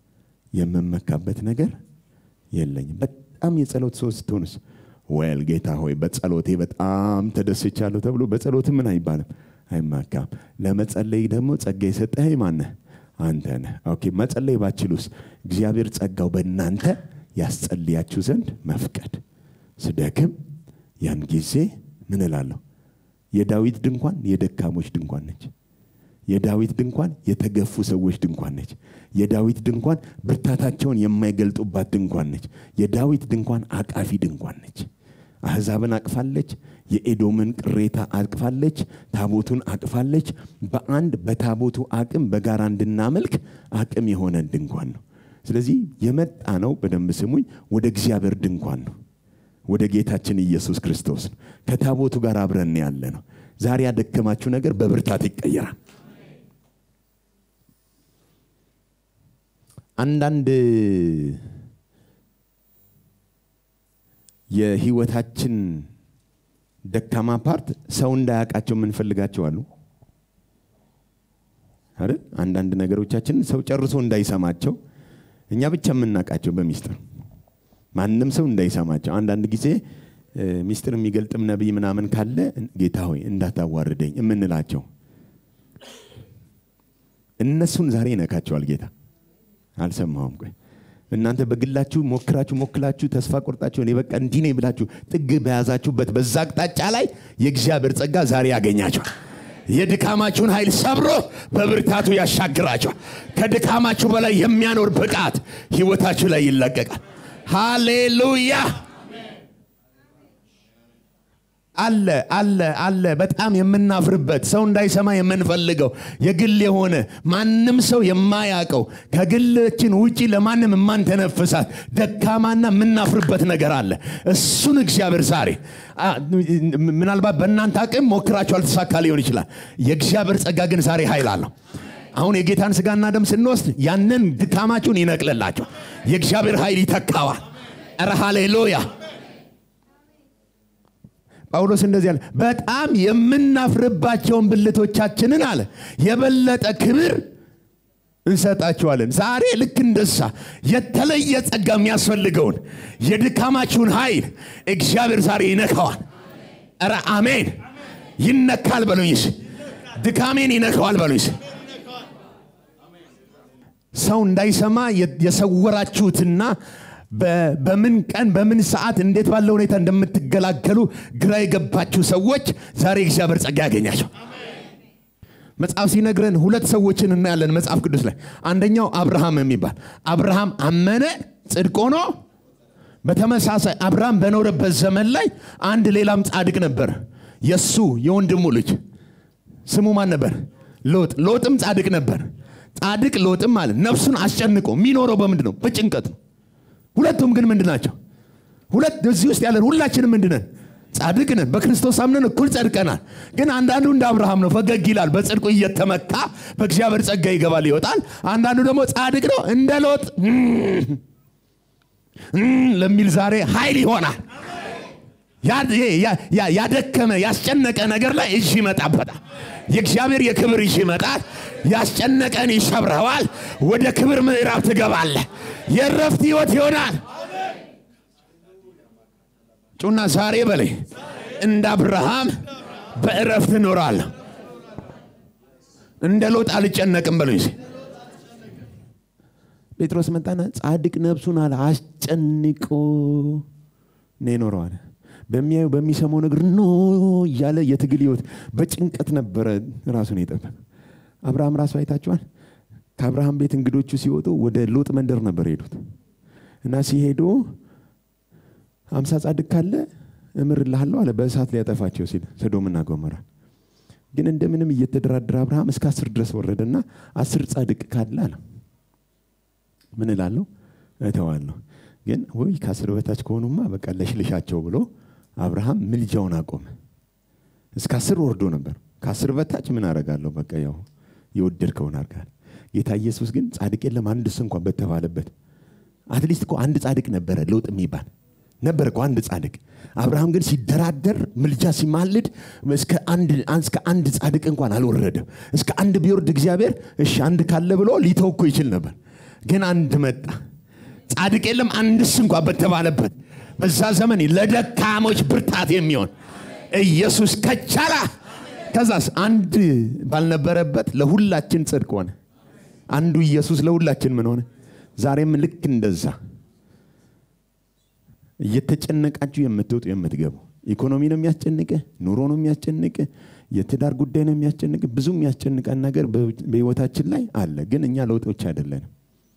የምመካበት ነገር የለኝም በጣም የጸሎት ሰው ስትሆንስ ወል ጌታ ሆይ በጸሎቴ በጣም ተደስቻለሁ ተብሎ በጸሎት ምን አይባልም አይመካም ለመጸለይ ደግሞ ጸጋ የሰጠህ ማነህ አንተ ነህ ኦኬ መጸለይ ባችሉስ እግዚአብሔር ጸጋው በእናንተ ያስጸልያችሁ ዘንድ መፍቀድ ስደክም ያን ጊዜ ምን እላለሁ የዳዊት ድንኳን የደካሞች ድንኳን ነች የዳዊት ድንኳን የተገፉ ሰዎች ድንኳን ነች የዳዊት ድንኳን ብርታታቸውን የማይገልጡባት ድንኳን ነች የዳዊት ድንኳን አቃፊ ድንኳን ነች አሕዛብን አቅፋለች የኤዶምን ቅሬታ አቅፋለች ታቦቱን አቅፋለች በአንድ በታቦቱ አቅም በጋራ እንድናመልክ አቅም የሆነ ድንኳን ነው ስለዚህ የመጣ ነው በደንብ ስሙኝ ወደ እግዚአብሔር ድንኳን ነው ወደ ጌታችን ኢየሱስ ክርስቶስ ነው ከታቦቱ ጋር አብረን ያለ ነው ዛሬ ያደከማችሁ ነገር በብርታት ይቀየራል። አንዳንድ የህይወታችን ደካማ ፓርት ሰው እንዳያውቃቸው የምንፈልጋቸው አሉ አይደል? አንዳንድ ነገሮቻችን ሰው ጨርሶ እንዳይሰማቸው እኛ ብቻ የምናውቃቸው በሚስጥር ማንም ሰው እንዳይሰማቸው። አንዳንድ ጊዜ እ፣ ሚስጥር የሚገልጥም ነቢይ ምናምን ካለ ጌታ ሆይ እንዳታዋርደኝ የምንላቸው እነሱን ዛሬ ይነካቸዋል ጌታ። አልሰማሁም። ቆይ እናንተ በግላችሁ ሞክራችሁ ሞክላችሁ ተስፋ ቆርጣችሁ እኔ በቃ እንዲህ ነኝ ብላችሁ ጥግ በያዛችሁበት በዛ አቅጣጫ ላይ የእግዚአብሔር ጸጋ ዛሬ ያገኛቸዋል። የድካማችሁን ኃይል ሰብሮ በብርታቱ ያሻግራቸዋል። ከድካማችሁ በላይ የሚያኖር ብቃት ህይወታችሁ ላይ ይለቀቃል። ሃሌሉያ! አለ አለ አለ በጣም የምናፍርበት ሰው እንዳይሰማ የምንፈልገው የግል የሆነ ማንም ሰው የማያውቀው ከግላችን ውጪ ለማንም የማንተነፍሳት ደካማና የምናፍርበት ነገር አለ። እሱን እግዚአብሔር ዛሬ አ፣ ምናልባት በእናንተ አቅም ሞክራችሁ አልተሳካ ሊሆን ይችላል። የእግዚአብሔር ጸጋ ግን ዛሬ ኃይል አለው። አሁን የጌታን ስጋና ደም ስንወስድ ያንን ድካማችሁን ይነቅልላቸው። የእግዚአብሔር ኃይል ይተካዋል። ኧረ ሃሌሉያ! ጳውሎስ እንደዚህ አለ፣ በጣም የምናፍርባቸውን ብልቶቻችንን አለ የበለጠ ክብር እንሰጣቸዋለን። ዛሬ ልክ እንደሳ የተለየ ጸጋ የሚያስፈልገውን የድካማችሁን ኃይል እግዚአብሔር ዛሬ ይነካዋል። ኧረ አሜን! ይነካል በሉኝስ፣ ድካሜን ይነካዋል በሉኝስ። ሰው እንዳይሰማ የ- የሰወራችሁትና በ- በምን ቀን በምን ሰዓት እንዴት ባለ ሁኔታ እንደምትገላገሉ ግራ የገባችሁ ሰዎች ዛሬ እግዚአብሔር ጸጋ ያገኛቸው። መጽሐፍ ሲነግረን ሁለት ሰዎችን እናያለን መጽሐፍ ቅዱስ ላይ። አንደኛው አብርሃም የሚባል አብርሃም አመነ ጽድቅ ሆኖ፣ በተመሳሳይ አብርሃም በኖረበት ዘመን ላይ አንድ ሌላም ጻድቅ ነበር። የሱ የወንድሙ ልጅ ስሙ ማን ነበር? ሎጥ። ሎጥም ጻድቅ ነበር። ጻድቅ ሎጥም ማለት ነፍሱን አስጨንቆ የሚኖረው በምንድን ነው? በጭንቀት ነው። ሁለቱም ግን ምንድን ናቸው? ሁለት እዚህ ውስጥ ያለን ሁላችንም ምንድን ነን? ጻድቅ ነን። በክርስቶስ አምነን እኩል ጸድቀናል። ግን አንዳንዱ እንደ አብርሃም ነው፣ ፈገግ ይላል፣ በጽድቁ እየተመካ በእግዚአብሔር ጸጋ ይገባል ይወጣል። አንዳንዱ ደግሞ ጻድቅ ነው፣ እንደ ሎጥ እም፣ እም ለሚል ዛሬ ኃይል ይሆናል። ያ- ያ- ያ- ያደከመ ያስጨነቀ ነገር ላይ እጅ ይመጣበታል። የእግዚአብሔር የክብር እጅ ይመጣል። ያስጨነቀን ይሰብረዋል። ወደ ክብር ምዕራፍ ትገባለህ። የእረፍት ህይወት ይሆናል። ጩና ዛሬ በላይ እንደ አብርሃም በእረፍት እኖራለሁ። እንደ ሎጥ አልጨነቅም በሉኝ። እስኪ። ጴጥሮስ መጣና ጻድቅ ነፍሱን አለ አስጨንቆ ነው የኖረው አለ። በሚያዩ በሚሰማው ነገር ኖ እያለ የትግል ህይወት በጭንቀት ነበረ ራሱን የጠበቀ። አብርሃም ራሱ አይታችኋል። ከአብርሃም ቤት እንግዶቹ ሲወጡ ወደ ሎጥ መንደር ነበር የሄዱት እና ሲሄዱ አምሳ ጻድቅ ካለ እምርልሃለሁ አለ በእሳት ሊያጠፋቸው ሲል ሰዶምና ገሞራ ግን እንደምንም እየተደራደረ አብርሃም እስከ አስር ድረስ ወረደና አስር ጻድቅ ካለ አለ ምን እላለሁ እተዋለሁ ግን ወይ ከአስር በታች ከሆኑማ በቃ ለሽልሻቸው ብሎ አብርሃም ምልጃውን አቆመ እስከ አስር ወርዶ ነበር ከአስር በታች ምን አረጋለሁ በቃ ያው የወደድከውን አርጋል ጌታ ኢየሱስ ግን ጻድቅ የለም አንድስ እንኳን በተባለበት አትሊስት እኮ አንድ ጻድቅ ነበረ ሎጥ የሚባል ነበር እኮ አንድ ጻድቅ አብርሃም ግን ሲደራደር ምልጃ ሲማልድ እስከ አንድ እስከ አንድ ጻድቅ እንኳን አልወረደም እስከ አንድ ቢወርድ እግዚአብሔር እሺ አንድ ካለ ብሎ ሊተው እኮ ይችል ነበር ግን አንድ መጣ ጻድቅ የለም አንድስ እንኳ በተባለበት በዛ ዘመን ለደካሞች ብርታት የሚሆን ኢየሱስ ከቻላ ከዛስ አንድ ባልነበረበት ለሁላችን ጽድቅ ሆነ አንዱ ኢየሱስ ለሁላችን ምን ሆነ ዛሬም ልክ እንደዛ እየተጨነቃችሁ የምትወጡ የምትገቡ ኢኮኖሚ ነው የሚያስጨንቅ ኑሮ ነው የሚያስጨንቅ የትዳር ጉዳይ ነው የሚያስጨንቅ ብዙ የሚያስጨንቀን ነገር በህይወታችን ላይ አለ ግን እኛ ለውጦች አይደለንም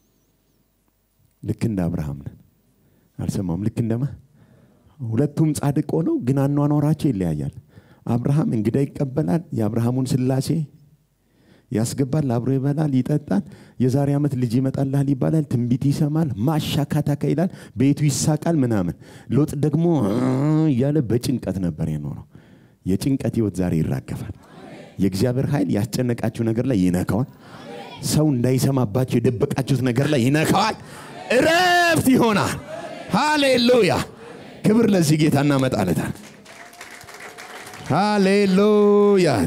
ልክ እንደ አብርሃም ነን አልሰማም ልክ እንደማ ሁለቱም ጻድቅ ሆነው ግን አኗኗራቸው ይለያያል አብርሃም እንግዳ ይቀበላል የአብርሃሙን ስላሴ ያስገባል አብሮ ይበላል ይጠጣል የዛሬ ዓመት ልጅ ይመጣልሃል ይባላል ትንቢት ይሰማል ማሻካታካ ይላል ቤቱ ይሳቃል ምናምን ሎጥ ደግሞ እያለ በጭንቀት ነበር የኖረው የጭንቀት ህይወት ዛሬ ይራገፋል። የእግዚአብሔር ኃይል ያስጨነቃችሁ ነገር ላይ ይነካዋል። ሰው እንዳይሰማባችሁ የደበቃችሁት ነገር ላይ ይነካዋል። እረፍት ይሆናል። ሃሌሉያ! ክብር ለዚህ ጌታ እናመጣለታል። ሃሌሉያ!